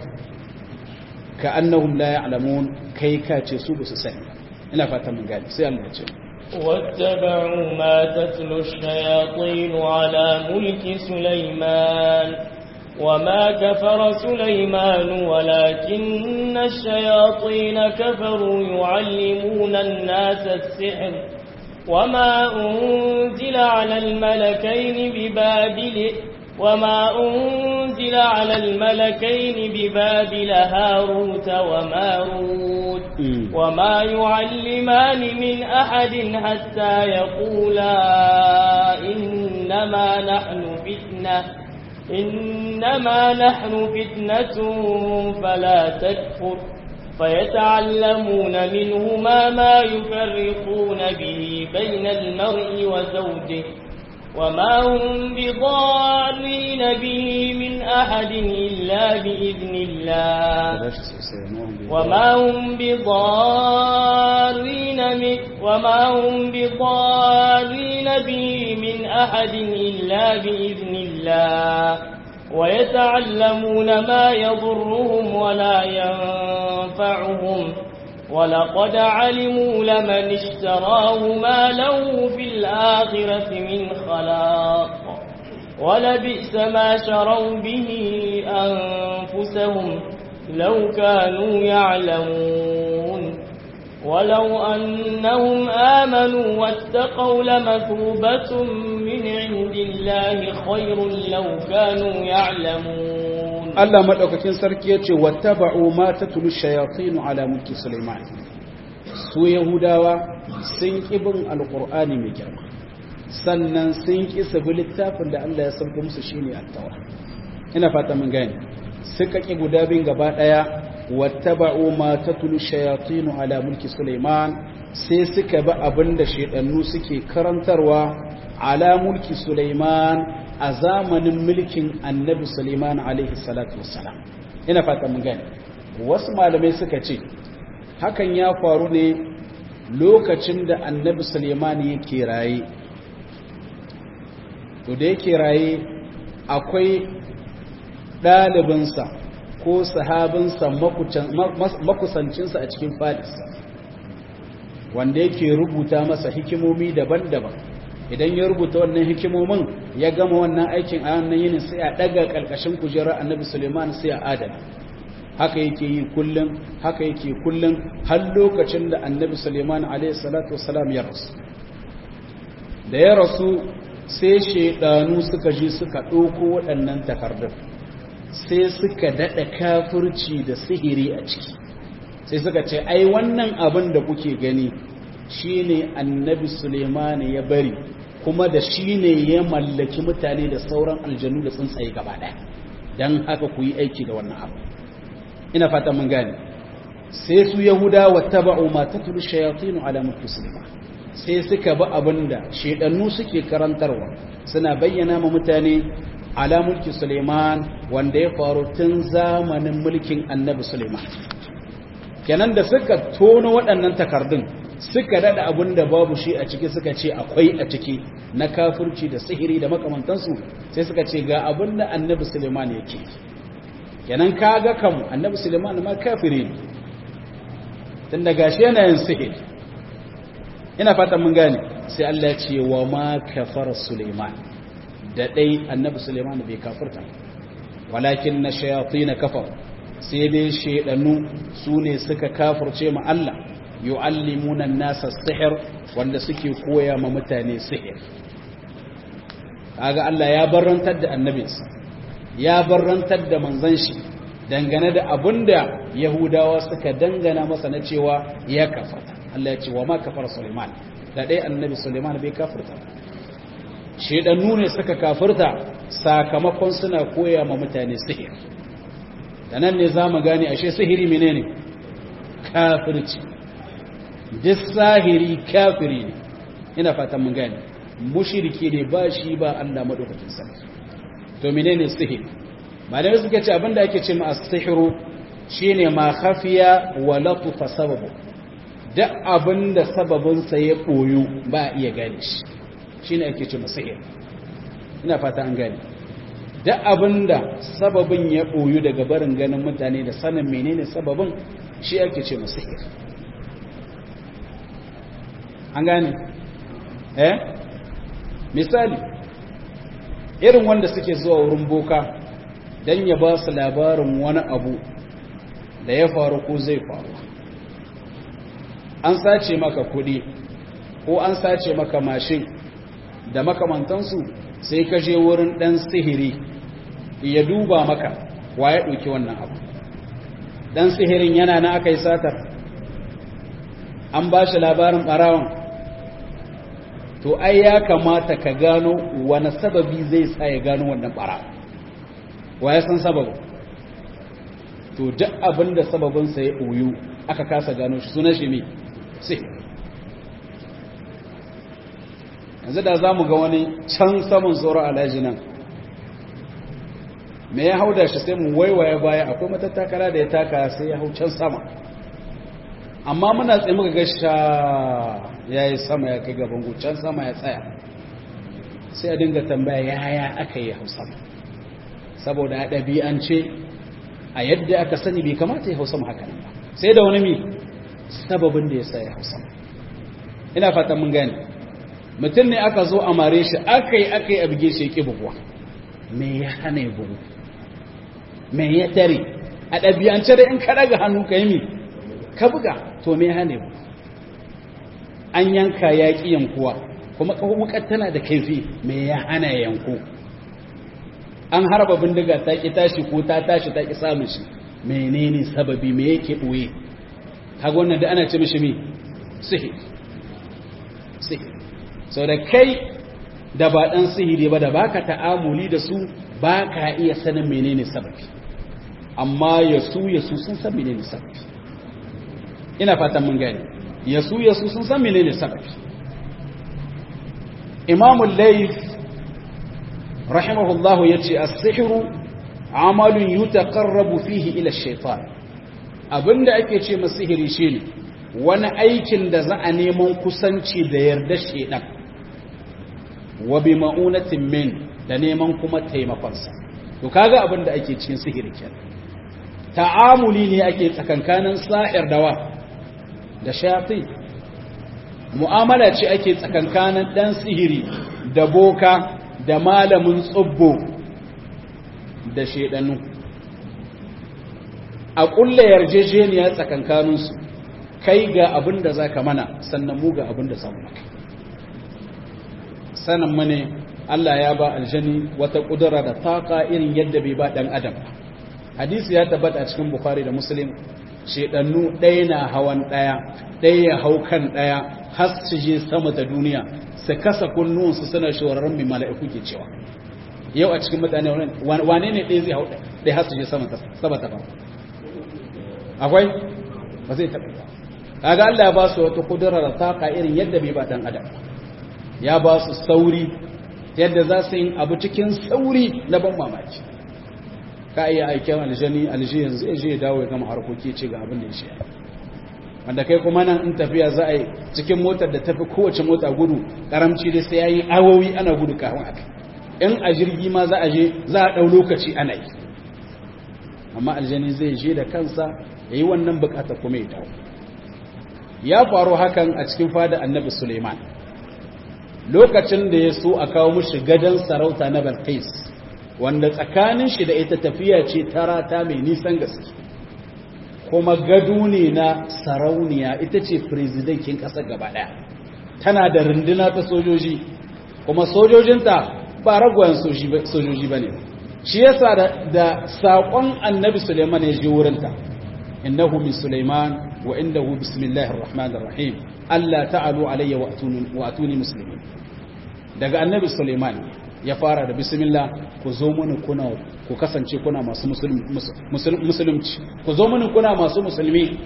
A: ka annahum la ya'lamun kai ka ce su ba su sani ina fata mun gani sai Allah ya ce
B: واتبعوا ما تتلو الشياطين على ملك سليمان وما كفر سليمان ولكن الشياطين كفروا يعلمون الناس السحر وما أنزل على الملكين ببابل وما أنزل على الملكين ببابل هاروت وماروت وما يعلمان من أحد حتى يقولا إنما نحن فتنة إنما نحن فتنة فلا تكفر فيتعلمون منهما ما يفرقون به بين المرء وزوجه وما هم بضارين به من أحد إلا بإذن الله وما هم بضارين من وما هم بضارين به من أحد إلا بإذن الله ويتعلمون ما يضرهم ولا ينفعهم ولقد علموا لمن اشتراه ما له في الآخرة من خلاق ولبئس ما شروا به أنفسهم لو كانوا يعلمون ولو أنهم آمنوا واتقوا لمثوبة من عند الله خير لو كانوا يعلمون
A: Allah madaukakin sarki yace wattaba'u ma tatlu shayatin ala mulki Sulaiman su Yahudawa sun kibin alqur'ani mai girma sannan sun ki sabi littafin da Allah ya sauko musu shine at-taura ina fata mun gane suka ki guda bin gaba daya wattaba'u ma tatlu shayatin ala mulki Sulaiman sai suka bi abinda shedannu suke karantarwa ala mulki Sulaiman a zamanin mulkin annabi Suleiman alaihi salatu wassalam ina fata mun gane wasu malamai suka ce hakan ya faru ne lokacin da annabi Suleiman yake raye to da yake raye akwai ɗalibinsa ko sahabinsa makusancinsa a cikin fadisa wanda yake rubuta masa hikimomi daban-daban idan ya rubuta wannan hikimomin ya gama wannan aikin a wannan yinin sai a daga kalkashin kujerar annabi suleiman sai a adana haka yake yi kullum haka yake kullum har lokacin da annabi suleiman alaihi salatu wasalam ya rasu da ya rasu sai shaidanu suka ji suka ɗauko waɗannan takardun sai suka daɗa kafirci da sihiri a ciki sai suka ce ai wannan abin da kuke gani shine annabi suleiman ya bari kuma da shi ne ya mallaki mutane da sauran aljanu da tsuntsaye gaba ɗaya don haka ku yi aiki da wannan abu ina fata mun gane sai su yahuda wa taba'u ma tatlu shayatin ala mulki sulaiman sai suka bi abinda shedannu suke karantarwa suna bayyana ma mutane ala mulki sulaiman wanda ya faru tun zamanin mulkin annabi sulaiman kenan da suka tono waɗannan takardun suka dada abin da babu shi a ciki suka ce akwai a ciki na kafirci da sihiri da makamantansu sai suka ce ga abin da annabi suleiman yake kenan kaga kam annabi suleiman ma kafiri ne tun da gashi yana yin sihiri ina fatan mun gane sai Allah ya ce wa ma kafara suleiman da dai annabi suleiman bai kafirta walakin na shayatin kafar sai dai shedanu su ne suka kafirce ma Allah yu'allimuna nasa sihir wanda suke koya ma mutane sihir kaga Allah ya barrantar da annabinsa ya barrantar da manzon shi dangane da abinda yahudawa suka dangana masa na cewa ya kafarta Allah ya ce wa ma kafara Sulaiman da dai annabi Sulaiman bai kafirta shedannu ne suka kafirta sakamakon suna koya ma mutane sihir da nan ne zamu gane ashe sihiri menene kafirci duk sahiri kafiri ne ina fatan mun gane mushriki ne ba shi ba Allah madaukakin sarki to menene sihiri malamai suka ce abinda ake ce ma as-sihru shine ma khafiya wa latufa sababu duk abinda sababin sa ya boyo ba iya gane shi shine ake ce ma sihir ina fata an gane duk abinda sababin ya boyo daga barin ganin mutane da sanin menene sababin shi ake ce ma sihir an gane eh misali irin wanda suke zuwa wurin boka don ya ba su labarin wani abu da ya faru ko zai faru an sace maka kudi ko an sace maka mashin da makamantansu sai ka je wurin ɗan sihiri ya duba maka wa ya ɗauki wannan abu ɗan sihirin yana na aka yi satar an ba shi labarin ɓarawan to ai ya kamata ka gano wani sababi zai sa ya gano wannan bara wa ya san sababin to duk abin da sababinsa ya ɓoyu aka kasa gano shi suna shi ne sai yanzu da za mu ga wani can saman tsoro alhaji nan me ya hau da shi sai mu waiwaye baya akwai matattakala da ya taka sai ya hau can sama amma muna tsaye muka gasha ya yi sama ya kai gaban can sama ya tsaya sai a dinga tambaya yaya aka yi hau sama saboda a ɗabi'ance a yadda aka sani bai kamata ya hau sama haka nan ba sai da wani mi sababin da ya sa ya hau sama ina fatan mun gane mutum ne aka zo a mare shi aka yi aka yi a bige shi ya ƙi buguwa me ya hana ya bugu me ya tare a ɗabi'ance da in ka ɗaga hannu ka yi mi ka buga to me ya hana ya bugu an yanka ya ƙi yankuwa kuma wukar tana da kaifi me ya hana ya yanku an harba bindiga ta ƙi tashi ko ta tashi ta ƙi samun shi menene sababi me yake ɓoye kaga wannan da ana ce mishi mi sihiri sihiri sau da kai da ba ɗan sihiri ba da baka ta'amuli da su ba ka iya sanin menene sababi amma ya su ya su sun san menene sababi ina fatan mun gani ya su ya su sun san menene sababi imamul layth rahimahullahu yace as-sihru amalun yutaqarrabu fihi ila ash-shaytan abinda ake ce masa sihiri shine wani aikin da za a neman kusanci da yarda shedan wa bi ma'unatin min da neman kuma taimakonsa to kaga abin da ake cikin sihiri kenan ta'amuli ne ake tsakankanin sa'ir dawa da shayatin mu'amala ce ake tsakankanin dan sihiri da boka da malamin tsubbo da shedanu a kulle yarjejeniya tsakankaninsu kai ga abin da za ka mana sannan mu ga abin da samu maka sanin mane Allah ya ba aljani wata kudura da taka irin yadda bai ba dan adam hadisi ya tabbata a cikin bukhari da muslim shedannu ɗaya na hawan ɗaya ɗaya ya hau kan ɗaya har su je sama ta duniya su kasa kunnuwansu suna shawararren mai mala'iku ke cewa yau a cikin mutane wane ne ɗaya zai hau ɗaya har su je sama ta farko akwai ba zai taɓa ba kaga Allah ya ba su wata kudura da taka irin yadda bai ba dan adam ya ba su sauri yadda za su yi abu cikin sauri na ban mamaki ka iya aikin aljani alji yanzu ya je ya dawo ya gama harkoki ce ga abin da ya shi wanda kai kuma nan in tafiya za a yi cikin motar da tafi kowace mota gudu karamci da sai ya yi awowi ana gudu kafin haka in a jirgi ma za a je za a ɗau lokaci ana yi amma aljani zai je da kansa ya yi wannan bukata kuma ya dawo ya faru hakan a cikin fada annabi suleiman lokacin da ya so a kawo mushi gadon sarauta na balkais wanda tsakanin shi da ita tafiya ce tarata mai nisan gaske kuma gado ne na sarauniya ita ce firizidankin ƙasar gaba ɗaya tana da runduna ta sojoji kuma sojojinta ba ragwayen sojoji ba ne shi yasa da saƙon annabi suleiman ya je wurinta innahu min suleiman wa indahu bismillahir rahmanir rahim Allah ta'alu alayya wa atuni muslimin daga annabi suleiman ya fara da bismillah ku zo mini kuna ku kasance kuna masu musulunci ku zo mini kuna masu musulmi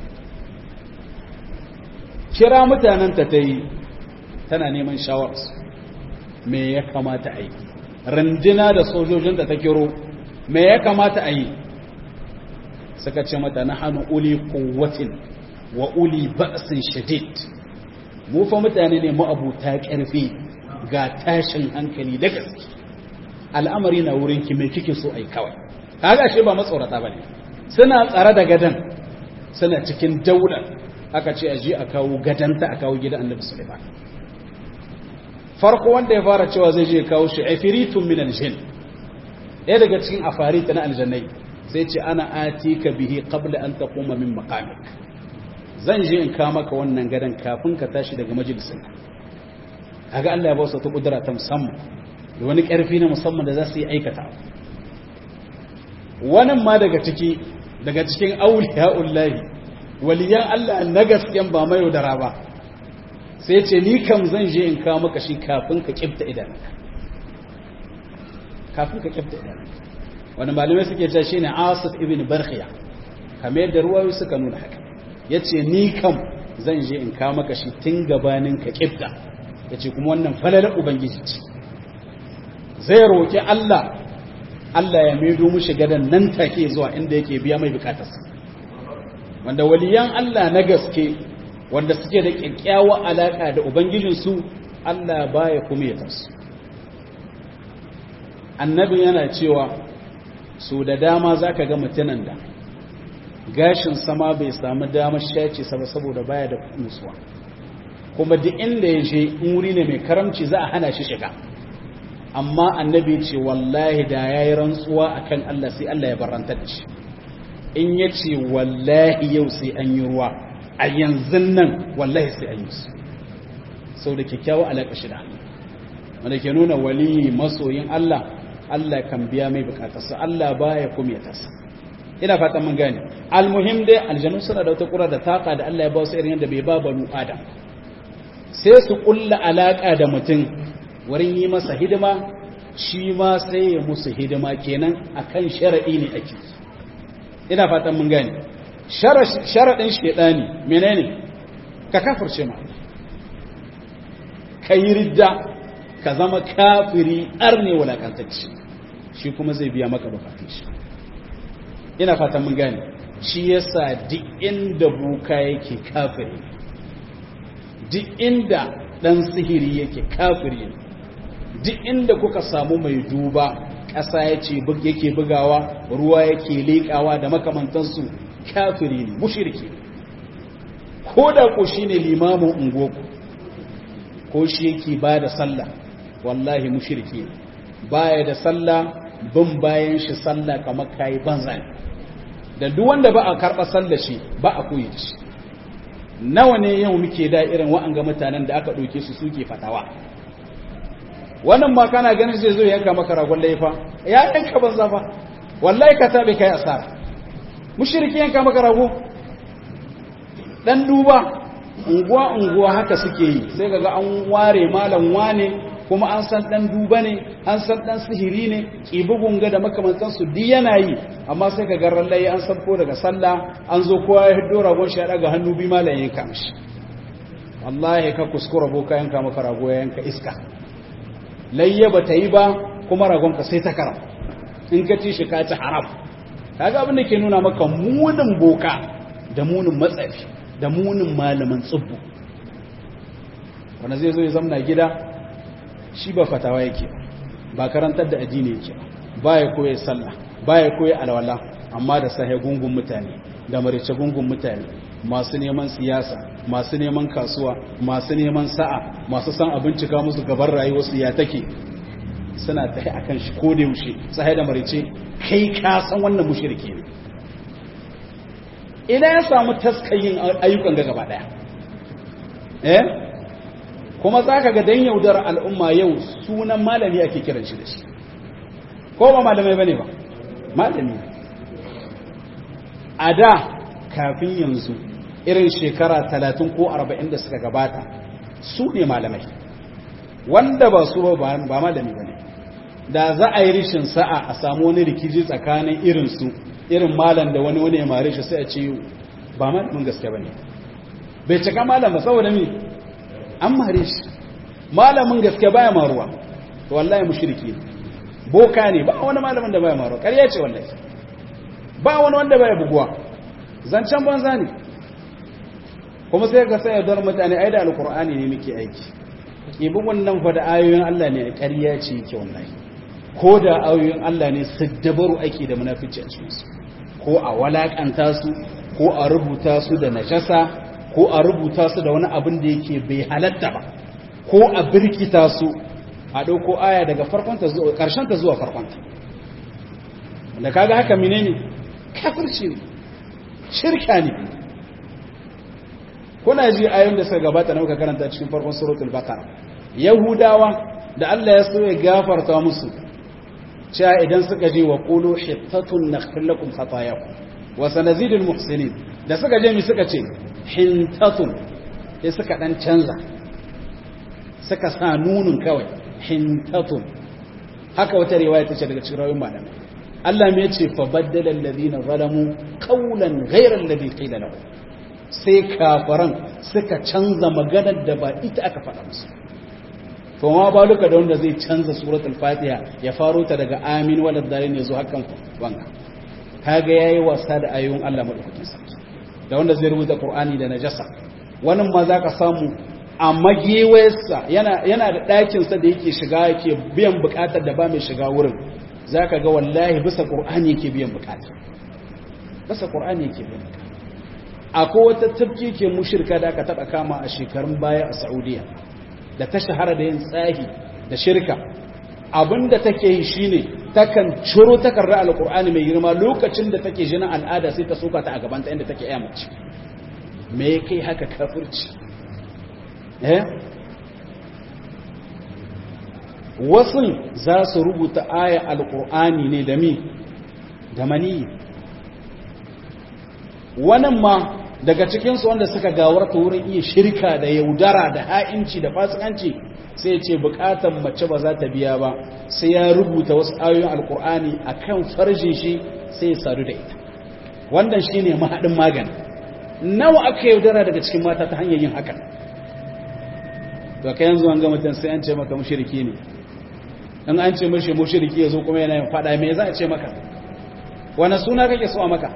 A: kira mutanen ta ta yi tana neman shawararsu me ya kamata a yi randina da sojojin da ta kiro me ya kamata a yi suka ce mata na hannu uli kowatin wa uli ba'sin shadid mu fa mutane ne ma'abuta ƙarfi ga tashin hankali da gaske al'amari na wurin ki mai kike so ai kawai kaga ashe ba matsorata bane suna tsare da gadan suna cikin daular aka ce aje a kawo gadanta a kawo gidan Annabi Sulaiman farko wanda ya fara cewa zai je kawo shi afiritun min aljin ɗaya daga cikin afarita na aljannai sai ce ana atika bihi qabla an taquma min maqamik zan je in kawo maka wannan gadan kafin ka tashi daga majalisin kaga Allah ya ba su ta kudura ta musamman da wani ƙarfi na musamman da za su yi aikata wannan ma daga ciki daga cikin auliya'ullahi waliyan Allah na gasken ba mai yaudara ba sai ce ni kam zan je in kawo maka shi kafin ka kifta idanunka kafin ka kifta idanunka wani malamai suke cewa shine Asif ibn Barkhiya kamar yadda ruwayoyi suka nuna haka yace ni kam zan je in kawo maka shi tun gabanin ka kifta yace kuma wannan falalar ubangiji ce zai roki Allah Allah ya maido mushi gadan nan take zuwa inda yake biya mai bukatarsa wanda waliyan Allah na gaske wanda suke da kyakkyawa alaka da ubangijinsu Allah baya kuma ya tasu annabi yana cewa so da dama zaka ga mutanen da gashin sama bai samu damar shace sa ba saboda baya da nutsuwa kuma duk inda ya je wuri ne mai karamci za a hana shi shiga amma annabi ce wallahi da ya yi rantsuwa akan Allah sai Allah ya barantar da shi in ya ce wallahi yau sai an yi ruwa a yanzu nan wallahi sai an yi su sau da kyakkyawa alaƙa shi da Allah wanda ke nuna wali masoyin Allah Allah kan biya mai bukatarsa Allah baya kuma ya tasa ina fatan mun gane almuhim dai aljanu suna da wata kura da taka da Allah ya ba su irin yadda bai ba banu adam sai su kulla alaka da mutum wurin yi masa hidima shi ma sai ya musu hidima kenan akan sharadi ne ake ina fatan mun gane sharadin shedani menene ka kafirce ma ka yi ridda ka zama kafiri arne wulakantacci shi kuma zai biya maka bukatun shi ina fatan mun gane shi yasa duk inda buka yake kafiri duk inda dan sihiri yake kafiri duk inda kuka samu mai duba ƙasa yace yake bugawa ruwa yake leƙawa da makamantansu kafiri ne mushriki ko da ko shine limamin ungoku ko shi yake ba da sallah wallahi mushriki ne baya da sallah bin bayan shi sallah kamar kai banza ne da duk wanda ba a karɓa sallah shi ba a koyi da shi nawa ne yau muke da irin wa'anga mutanen da aka ɗauke su suke fatawa wannan ma kana ganin zai zo ya yanka maka ragon laifa ya yanka banza fa wallahi ka tabe kai asara mushriki yanka maka rago dan duba unguwa unguwa haka suke yi sai kaga an ware malam wane kuma an san dan duba ne an san dan sihiri ne kibugun ga da makamantan su duk yana yi amma sai kaga rallai an sabko daga sallah an zo kowa ya hiddo ragon shi ya daga hannu bi malam yanka mishi wallahi ka kuskura boka yanka maka rago ya yanka iska layya ba ta yi ba kuma ragon ka sai ta kara in ka ci shi ka ci haram kaga abin da ke nuna maka munin boka da munin matsafi da munin malaman tsubbu wanda zai zo ya zamna gida shi ba fatawa yake ba karantar da addini yake ba ya koya sallah ba ya koya alwala amma da sahe gungun mutane da marice gungun mutane masu neman siyasa masu neman kasuwa masu neman sa'a masu san abincika musu gaban rayuwarsu ya take suna tahi akan shi ko da yaushe sahe da marice kai ka san wannan mushriki ne ina ya samu taskayin ayyukan ga gaba daya eh kuma zaka ga dan yaudar al'umma yau sunan malami ake kiran shi da shi ko ba malamai bane ba malami a da kafin yanzu irin shekara talatin ko arba'in da suka gabata su ne malamai wanda ba su ba malami ba ne da za a yi rishin sa'a a samu wani rikici tsakanin irinsu irin malam da wani wani ya mare shi sai a ce ba malamin gaske ba ne bai cika malam ba saboda mi an mare shi malamin gaske baya maruwa to wallahi mushriki ne boka ne ba wani malamin da baya maruwa ƙarya ce wallahi ba wani wanda baya buguwa zancen banza ne kuma sai ga sai don mutane ai da alkur'ani ne muke aiki ibin wannan fa da ayoyin Allah ne ƙarya ce yake wallahi ko da ayoyin Allah ne siddabaru ake da munafici a cikin su ko a walakanta su ko a rubuta su da najasa ko a rubuta su da wani abin da yake bai halatta ba ko a birkita su a ɗauko aya daga farkonta zuwa ƙarshenta zuwa farkonta da kaga haka menene kafirci ne shirka ne kuna ji ayoyin da suka gabata na muka karanta cikin farkon suratul baqara yahudawa da Allah ya so ya gafarta musu cewa idan suka je wa qulu hittatun naghfir lakum khatayakum wa sanazidul muhsinin da suka je mi suka ce hintatun sai suka dan canza suka sa nunun kawai hintatun haka wata riwaya ta ce daga cikin rawayoyin malamai Allah me yace fa baddala alladhina zalamu qawlan ghayra alladhi qila lahum sai kafaran suka canza maganar da ba ita aka faɗa musu to ma ba duka da wanda zai canza suratul fatiha ya faro ta daga amin wal dalil ne zo hakan wanka kaga yayi wasa da ayoyin Allah madaukakin sarki da wanda zai rubuta qur'ani da najasa wannan ma zaka samu a magewayarsa yana yana da ɗakin sa da yake shiga yake biyan bukatar da ba mai shiga wurin zaka ga wallahi bisa qur'ani yake biyan bukata basa qur'ani yake bayyana akwai wata tafki ke mushirka da aka taba kama a shekarun baya a Saudiya da ta shahara da yin tsahi da shirka abinda take yi shine takan ciro takarra alqur'ani mai girma lokacin da take jinin al'ada sai ta soka ta a gaban ta inda take iya mace me kai haka kafirci eh wasu za su rubuta aya alqur'ani ne da mi da mani wannan ma daga cikinsu wanda suka gawarta wurin iya shirka da yaudara da ha'inci da fasikanci sai ce bukatan mace ba za ta biya ba sai ya rubuta wasu ayoyin alkur'ani a kan farjin shi sai ya sadu da ita wannan shi ne mahaɗin magani nawa aka yaudara daga cikin mata ta hanyar yin hakan to ka yanzu an ga mutum sai an ce maka mushiriki ne in an ce mashi mushiriki ya zo kuma yana yin faɗa me za a ce maka wani suna kake so a maka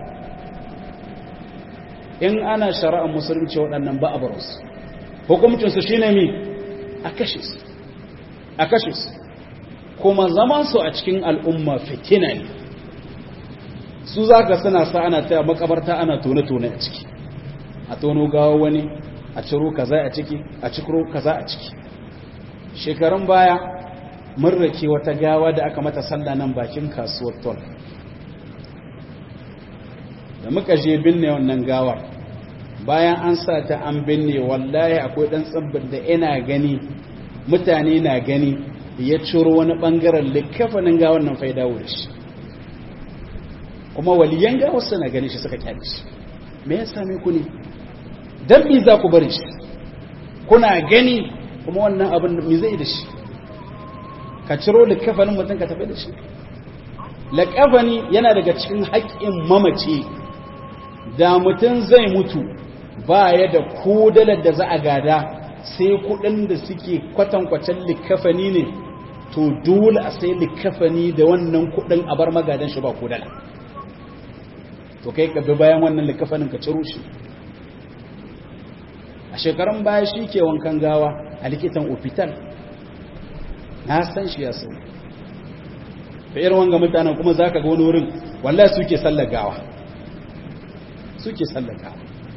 A: in ana shari'ar musulunci waɗannan ba a barinsu hukumcinsu shi ne mi a kashe su a kashe su kuma zamansu a cikin al'umma fitina ne su za ka suna sa ana taya makabarta ana tone-tone a ciki a tono gawa wani a ciro kaza a ciki a cikiro kaza a ciki shekarun baya mun rake wata gawa da aka mata sallah nan bakin kasuwar tol da muka je binne wannan gawar bayan an sa ta an binne wallahi akwai dan tsibbin da ina gani mutane na gani ya ciro wani bangaren likafanin gawar nan fai dawo da shi kuma waliyan gawar suna gani shi suka kyale shi me ya same ku ne dan me za ku bari shi kuna gani kuma wannan abin me zai da shi ka ciro likafanin mutum ka tafi da shi laƙafani yana daga cikin haƙƙin mamaci da mutum zai mutu ba ya da kodalar da za a gada sai kudin da suke kwatankwacin likafani ne to dole a sai likafani da wannan kudin a bar magadan shi ba kodala to kai ka bi bayan wannan likafanin ka ciro shi a shekarun baya shi ke wankan gawa a likitan ofital na san shi ya sau da irin wanga mutanen kuma za ka ga wani wurin wallahi suke sallar gawa suke sallar gawa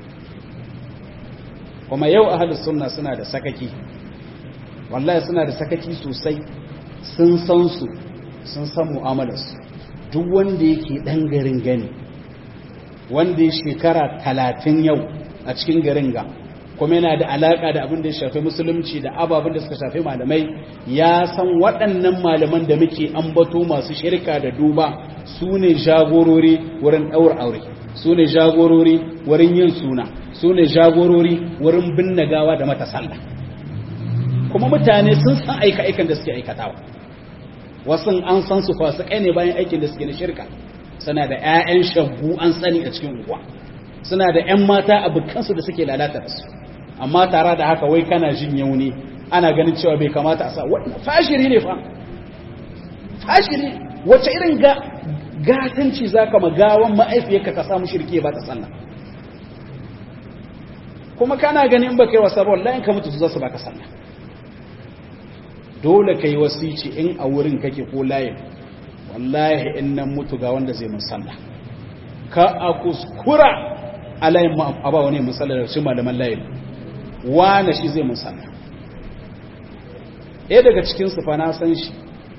A: kuma yau ahalus sunna suna da sakaki wallahi suna da sakaki sosai sun san su sun san mu'amalarsu duk wanda yake dan garin gani wanda ya shekara talatin yau a cikin garin ga kuma yana da alaka da abin da ya shafi musulunci da ababen da suka shafi malamai ya san waɗannan malaman da muke ambato masu shirka da duba su ne jagorori wurin ɗaura aure su ne jagorori wurin yin suna su ne jagorori wurin binne gawa da mata sallah kuma mutane sun san aika-aikan da suke aikatawa wasu an san su fasikai ne bayan aikin da suke na shirka suna da 'ya'yan shaggu an sani a cikin unguwa suna da 'yan mata abokansu da suke lalata da su amma tare da haka wai kana jin yauni ana ganin cewa bai kamata a sa wannan fashiri ne fa fashiri wace irin ga gatanci zaka magawan ma'aifiyarka ka samu shirke ba ta sallah kuma kana ganin in baka yi wasa ba wallahi ka mutu za su baka sallah dole kai wasici in a wurin kake ko layin wallahi in nan mutu ga wanda zai mun sallah ka a kuskura a layin ma a ba wani musallar da shi malaman layin wane shi zai mun sallah ɗaya daga cikin su fa na san shi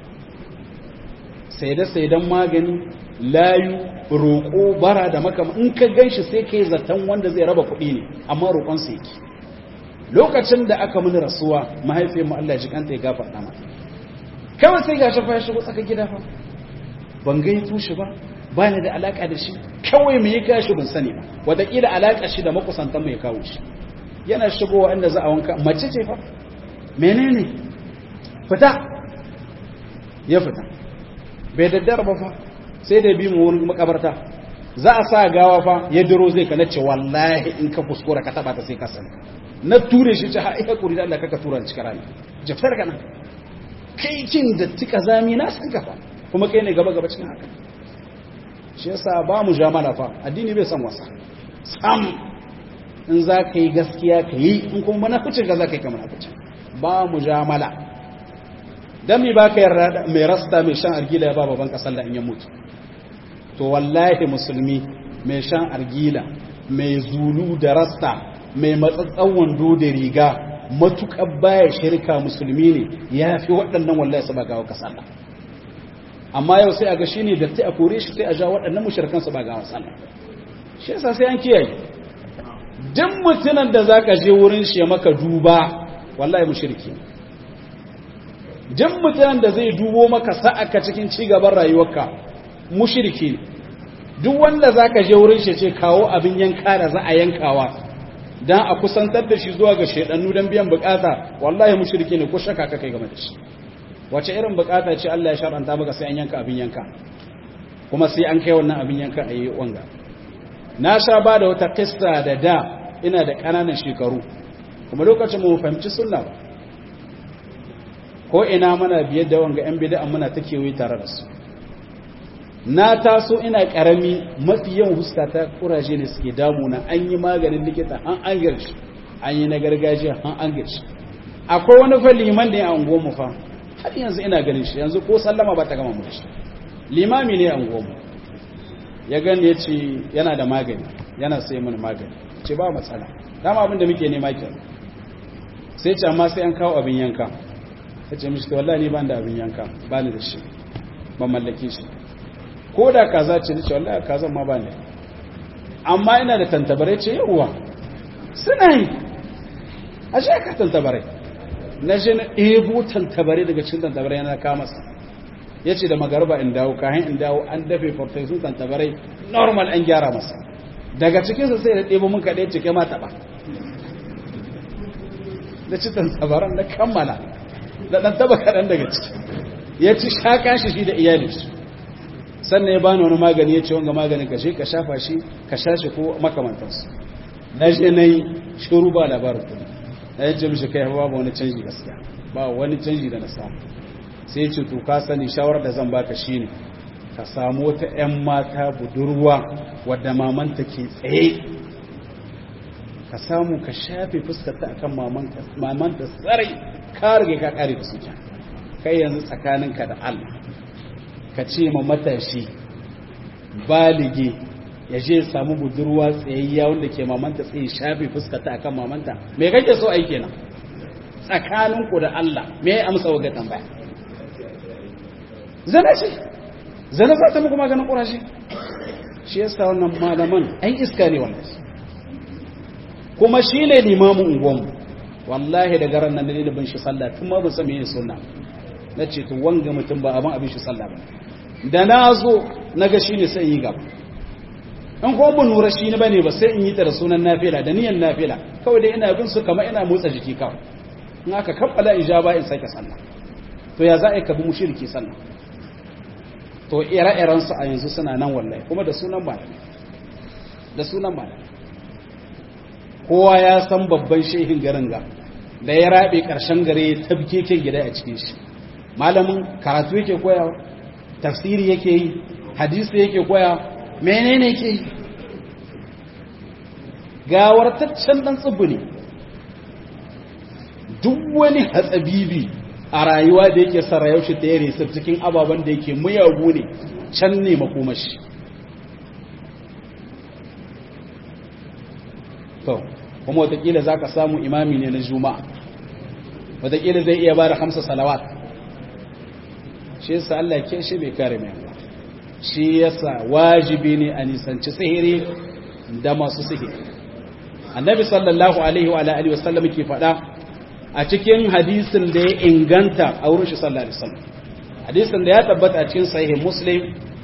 A: sai da sai dan magani layu roƙo bara da makama in ka gan shi sai ka yi zaton wanda zai raba kuɗi ne amma roƙonsa yake lokacin da aka mini rasuwa mahaifiyar mu Allah ya jikanta ya gafarta mata kawai sai ga shafa ya shigo tsaka gida fa ban gai tushe ba ba ni da alaka da shi kawai me ya gashi ban sani ba wataƙila alaka shi da makusantan mu ya kawo shi yana shigowa inda za a wanka mace ce fa menene fita ya fita bai daddara ba fa sai da bi mu wurin makabarta za a sa gawa fa ya diro zai ka nace wallahi in ka kuskura ka taba ta sai ka sani na ture shi ta haika kuri da Allah kaka tura ni cikin rani jafar kana kai kin da tika zami na san ka fa kuma kai ne gaba gaba cikin haka shi yasa ba mu jamala fa addini bai san wasa sam in za ka yi gaskiya ka yi in kuma munaficin ka za ka yi ka munaficin ba mu jamala dan mi baka yarda mai rasta mai shan argila ya ba baban kasar da in ya mutu to wallahi musulmi mai shan argila mai zulu da rasta mai matsatsan wando da riga matuƙar baya shirka musulmi ne ya fi waɗannan wallahi su ba gawa ka sallah amma yau sai a ga shine da ta a kore shi sai a ja waɗannan mushrikan su ba gawa sallah shi yasa sai an kiyaye duk mutumin da zaka je wurin shi ya maka duba wallahi mushriki duk mutumin da zai dubo maka sa'aka cikin ci gaban rayuwarka mushriki duk wanda zaka je wurin shi ce kawo abin yanka da za a yankawa dan a kusantar da shi zuwa ga shedannu dan biyan bukata wallahi mushriki ne ko shaka ka kai game da shi wace irin bukata ce Allah ya shar'anta maka sai an yanka abin yanka kuma sai an kai wannan abin yanka a yi wanga na sha ba da wata kissa da da ina da ƙananan shekaru kuma lokacin mu fahimci sunna ba ko ina muna biyar da wanga yan bid'a muna ta kewaye tare da su na taso ina karami mafi yawan huska ta kuraje ne suke damuna an yi maganin likita an an girshi an yi na gargajiya an an girshi akwai wani fa liman da ya ango mu fa har yanzu ina ganin shi yanzu ko sallama ba ta gama mu shi limami ne ango mu ya gani ya ce yana da magani yana sai mana magani ce ba matsala dama abin da muke nema kenan sai ce amma sai an kawo abin yanka ya ce mishi wallahi ni ban da abin yanka ba ni da shi ban mallake shi ko da kaza ce nace wallahi kazan ma ba ni amma ina da tantabare ce yawa suna yi a shi ka tantabare na je na ɗebo tantabare daga cikin tantabare yana kama sa ya ce da magarba in dawo kayan in dawo an dafe farfesun tantabare normal an gyara masa daga cikinsa sai da ɗebo mun kaɗai cike ma taɓa da ci tantabaran na kammala da ɗan taɓa kaɗan daga ciki ya ci shaƙa shi shi da iyali shi sannan ya bani wani magani ya ce wanga maganin ka ka shafa shi ka sha shi ko makamantansu na je na yi shuru ba labarin kuma na yace mishi kai babu wani canji gaskiya ba wani canji da na samu sai ce to ka sani shawarar da zan baka shine ka samu wata ƴan mata budurwa wadda mamanta ke tsaye ka samu ka shafe fuskarta akan mamanta mamanta sarai ka rage ka kare da suke kai yanzu tsakaninka da Allah ka ce ma matashi balige ya je samu budurwa tsayayya wanda ke mamanta tsaye shafe fuskarta akan mamanta me kake so ai kenan tsakaninku da Allah me ya amsa wa ga tambaya zana ce zana za ta muku maganin ƙurashi shi yasa wannan malaman an iska ne wannan kuma shi ne limamin unguwanmu wallahi da garan nan da bin shi sallah tun ma ban san meye sunna na ce to wanga mutum ba abin abin shi sallah ba da na zo na ga shi ne sai yi gaba in ko ban nura shi ne bane ba sai in yi ta da sunan nafila da niyan nafila kawai dai ina bin su kamar ina motsa jiki kawai in aka kabbala ijaba in sake sallah to ya za a yi ka bi mushriki sallah to ire-irensu a yanzu suna nan wallahi kuma da sunan malami da sunan malami kowa ya san babban shehin garin ga da ya rabe ƙarshen gare ya tabkeken gida a cikin shi malamin karatu yake koyawa tafsiri yake yi hadisi yake koya menene yake yi gawartaccen dan tsibbi ne duk wani hatsabibi a rayuwa da yake sa rayuwar ta yare sa cikin ababen da yake muyagu ne can ne makomashi to kuma watakila za ka samu imami ne na juma'a watakila zai iya ba da hamsa salawat shi yasa Allah ke shi bai kare mai ba shi yasa wajibi ne a nisanci sihiri da masu sihiri annabi sallallahu alaihi wa alihi wasallam ke faɗa a cikin hadisin da ya inganta a wurin shi sallallahu alaihi wasallam hadisin da ya tabbata a cikin sahih muslim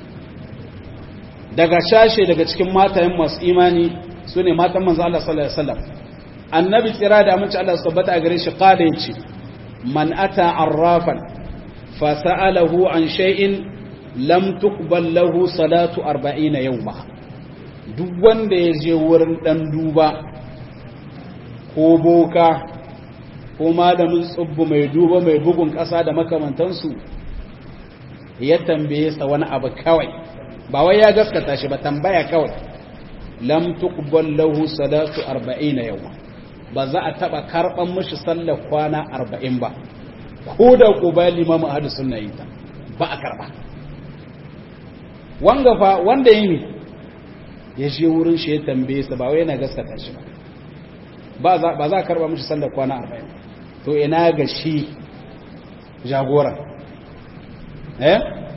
A: daga shashe daga cikin matayen masu imani sune matan manzo Allah sallallahu alaihi wasallam annabi tsira da amince Allah su tabbata a gare shi qala yace man ata arrafan fa sa'alahu an shay'in lam tuqbal lahu salatu 40 yawma duk wanda ya je wurin dan duba ko boka ko malamin tsubbu mai duba mai bugun ƙasa da makamantansu ya tambaye sa wani abu kawai ba wai ya gaskata shi ba tambaya kawai lam tuqbal lahu salatu 40 yawma ba za a taba karban mishi sallar kwana 40 ba ko da quba limamu ahli sunna yi ta ba a karba wanga fa wanda yi ya je wurin shi ya tambaye sa ba wai yana gaskata shi ba ba za a karba mishi sallar kwana arba'in to ina ga shi jagora eh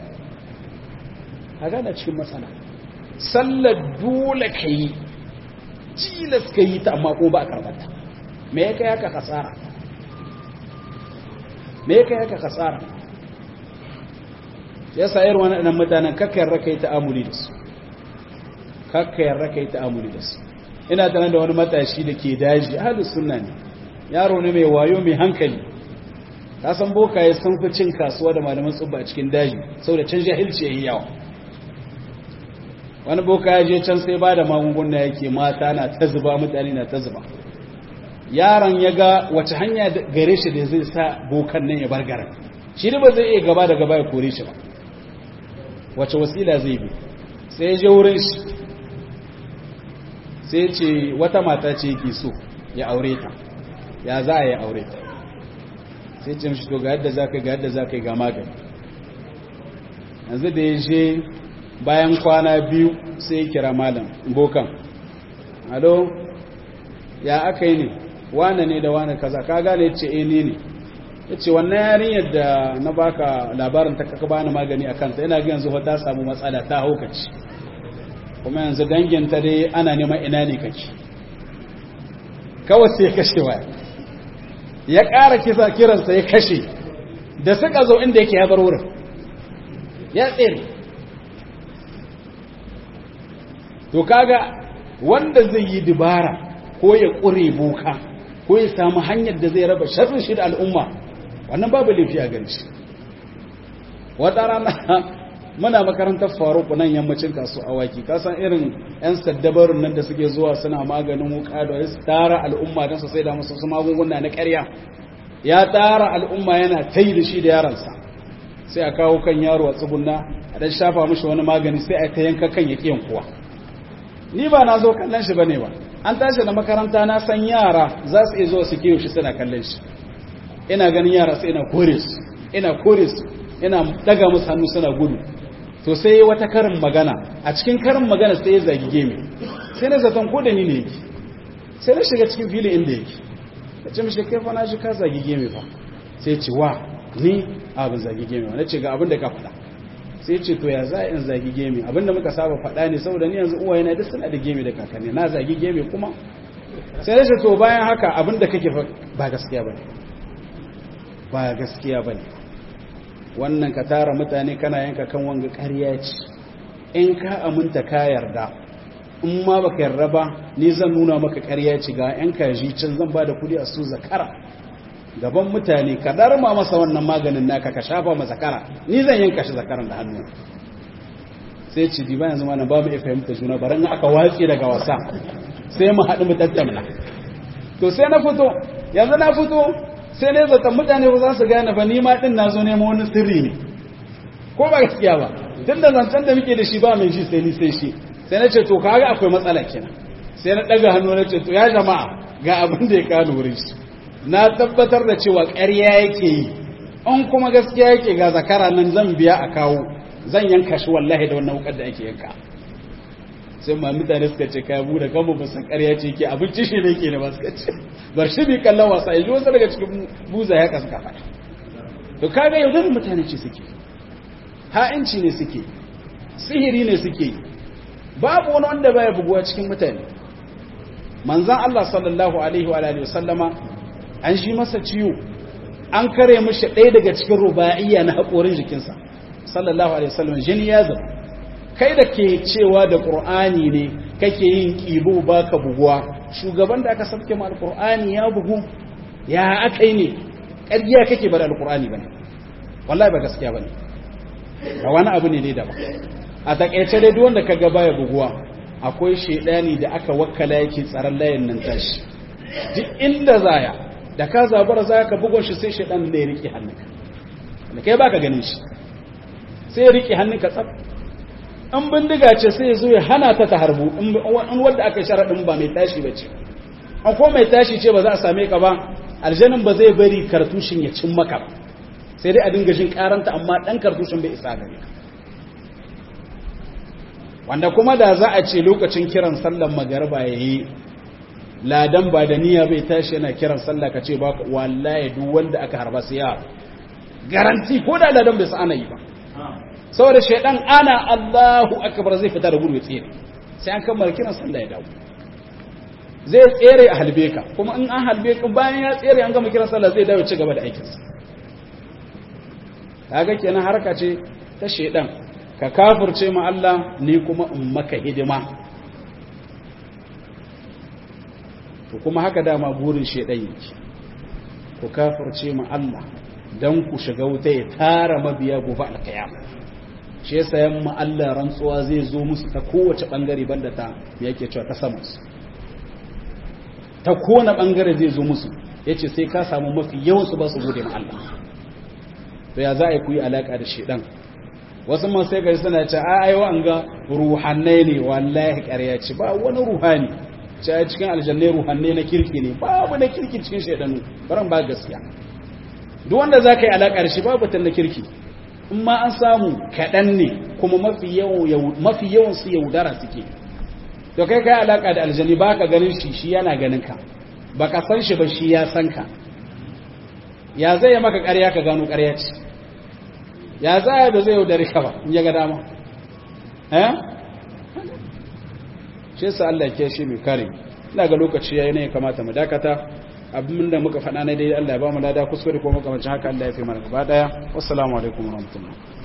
A: a gane cikin matsala sallar dole ka yi tilas ka yi ta amma ko ba a karbata me ya kai haka kasara me ya kai haka kasara ya sa irin waɗannan mutanen kakkayar raka yi ta'amuli da su kakkayar raka yi ta'amuli da su ina tana da wani matashi da ke daji ahalus sunna ne yaro ne mai wayo mai hankali ta san bokaye sun fi cin kasuwa da malaman tsubba a cikin daji saboda can jahilci yayi yawa wani boka ya je can sai ba da magunguna yake mata na ta zuba mutane na ta zuba yaron ya ga wace hanya gare shi da zai sa bokan nan ya bar garin shi da ba zai iya gaba da gaba ya kore shi ba wace wasila zai bi sai ya je wurin shi sai ce wata mata ce yake so ya aure ta ya za a yi aure ta sai ce mishi to ga yadda za ka ga yadda za ka ga magani yanzu da ya je bayan kwana biyu sai ya kira malam bokan alo ya aka yi ne wane ne da wane kaza ka gane ce eh ne ne ya ce wannan yarinyar da na baka labarin ta kaka bani magani a kanta yana yanzu ta samu matsala ta haukaci kuma yanzu danginta dai ana neman ina ne kake kawai sai ya kashe waya ya ƙara kisa kiransa ya kashe da suka zo inda yake ya bar wurin ya tsere to kaga wanda zai yi dubara ko ya ƙure boka ko ya samu hanyar da zai raba sharrin shi da al'umma wannan babu laifi a gari shi wata rana muna makarantar faruku nan yammacin kasu awaki kasan irin 'yan saddabarun nan da suke zuwa suna maganin wuka da su tara al'umma don su sai da musu su magunguna na ƙarya ya tara al'umma yana tai da shi da yaransa sai a kawo kan yaro a tsugunna a dan shafa mishi wani magani sai a ta yanka kan ya kiyan kuwa ni ba na zo kallon shi bane ba an tashi da makaranta na san yara za su iya zuwa su kiyo shi suna kallon shi ina ganin yara sai ina kore su ina kore su ina daga musu hannu suna gudu to sai wata karin magana a cikin karin magana sai ya zagi gemi sai na zaton ko da ni ne yake sai na shiga cikin filin inda yake ya ce mishi kai fa na shi ka zagi gemi fa sai ce wa ni abin zagi gemi wa na ce ga abin da ka faɗa sai ce to ya za a yin zagi gemi abin da muka saba faɗa ne saboda ni yanzu uwaye na duk suna da gemi da kakanni na zagi gemi kuma sai na ce to bayan haka abin da kake ba gaskiya ba ne ba gaskiya ba ne wannan ka tara mutane kana yanka kan wanga ƙarya ce in ka aminta ka yarda in ma baka yarda ba ni zan nuna maka ƙarya ce ga yan kaji can zan ba da kudi a su zakara gaban mutane ka darma masa wannan maganin naka ka shafa ma zakara ni zan yanka shi zakaran da hannu sai ci di bayan zama na ba mu iya fahimta juna baran aka watsi daga wasa sai mu haɗu mu tattauna to sai na fito yanzu na fito sai ne zaton mutane ba za su gane ba ni ma din na zo nemo wani sirri ne ko ba gaskiya ba tun da zancen da muke da shi ba mai shi sai ni sai shi sai na ce to kaga akwai matsala kenan sai na daga hannu na ce to ya jama'a ga abin da ya kawo wurin shi na tabbatar da cewa ƙarya yake yi an kuma gaskiya yake ga zakara nan zan biya a kawo zan yanka shi wallahi da wannan wukar da ake yanka sai ma mutane suka ce kai mu da kanmu ba san ƙarya ce ke abinci shi ne ke ne ba suka ce bar shi bi kallon wasa yanzu wasu daga cikin buza ya kasu kafa to kaga yaudar mutane ce suke ha'inci ne suke sihiri ne suke babu wani wanda baya buguwa cikin mutane manzan Allah sallallahu alaihi wa alihi wasallama an shi masa ciwo an kare mishi ɗaya daga cikin ruba'iyya na haƙorin jikinsa sallallahu alaihi wasallam jini ya zama kai da ke cewa da ƙur'ani ne kake yin ƙibo ba ka buguwa shugaban da aka sabke ma alƙur'ani ya bugu ya aka yi ne ƙargiya kake bada alƙur'ani ba ne wallahi ba gaskiya ba ne ba wani abu ne ne da ba a taƙaice dai duk wanda ka ga baya buguwa akwai shaidani da aka wakkala yake tsaron layin nan tashi duk inda zaya da ka zabara zaya ka bugon shi sai shaidan da ya riƙe hannunka da kai baka ganin shi sai ya riƙe hannunka tsaf in bindiga ce sai ya zo ya hana ta ta harbu in wadda aka sharaɗin ba mai tashi ba ce an ko mai tashi ce ba za a same ka ba aljanin ba zai bari kartushin ya cin maka ba sai dai a dinga jin karanta amma ɗan kartushin bai isa gare ka wanda kuma da za a ce lokacin kiran sallan magarba yayi ladan ba da niyya bai tashi yana kiran sallah ka ce ba wallahi duk wanda aka harba sai ya garanti ko da ladan bai san ana yi ba saboda shaidan ana Allahu akbar zai fita da gudu ya tsere sai an kammala kiran sallah ya dawo zai tsere a halbe ka kuma in an halbe ka bayan ya tsere an gama kiran sallah zai dawo ci gaba da aikinsa kaga kenan harka ce ta shaidan ka kafirce ma Allah ni kuma in maka hidima to kuma haka dama burin shaidan yake ku kafirce ma Allah dan ku shiga wuta ya tara mabiya gobe alkiyama shi yasa yamma Allah rantsuwa zai zo musu ta kowace bangare banda ta yake cewa ta sama ta kowane bangare zai zo musu yace sai ka samu mafi yawan su ba su gode ma Allah to ya za a yi ku yi alaka da shedan wasu man sai gari suna ce a ai wanga ruhannai ne wallahi ƙarya ce ba wani ruhani ce a cikin aljannai ruhannai na kirki ne babu na kirki cikin shedanu baran ba gaskiya duk wanda za ka yi alaka da shi babu ta na kirki in ma an samu kaɗan ne kuma mafi yawan su yaudara suke to kai kai alaka da aljani ba ka ganin shi shi yana ganin ka ba ka san shi ba shi ya san ka ya zai maka ƙarya ka gano ƙarya ce ya za ba zai yaudari ka ba in ya ga dama eh shi sa Allah ke shi mai kare ina ga lokaci yayi ne ya kamata mu dakata abin da muka faɗa na dai Allah ya ba mu lada kuskure ko makamancin haka Allah ya fi mana gaba daya wassalamu alaikum warahmatullahi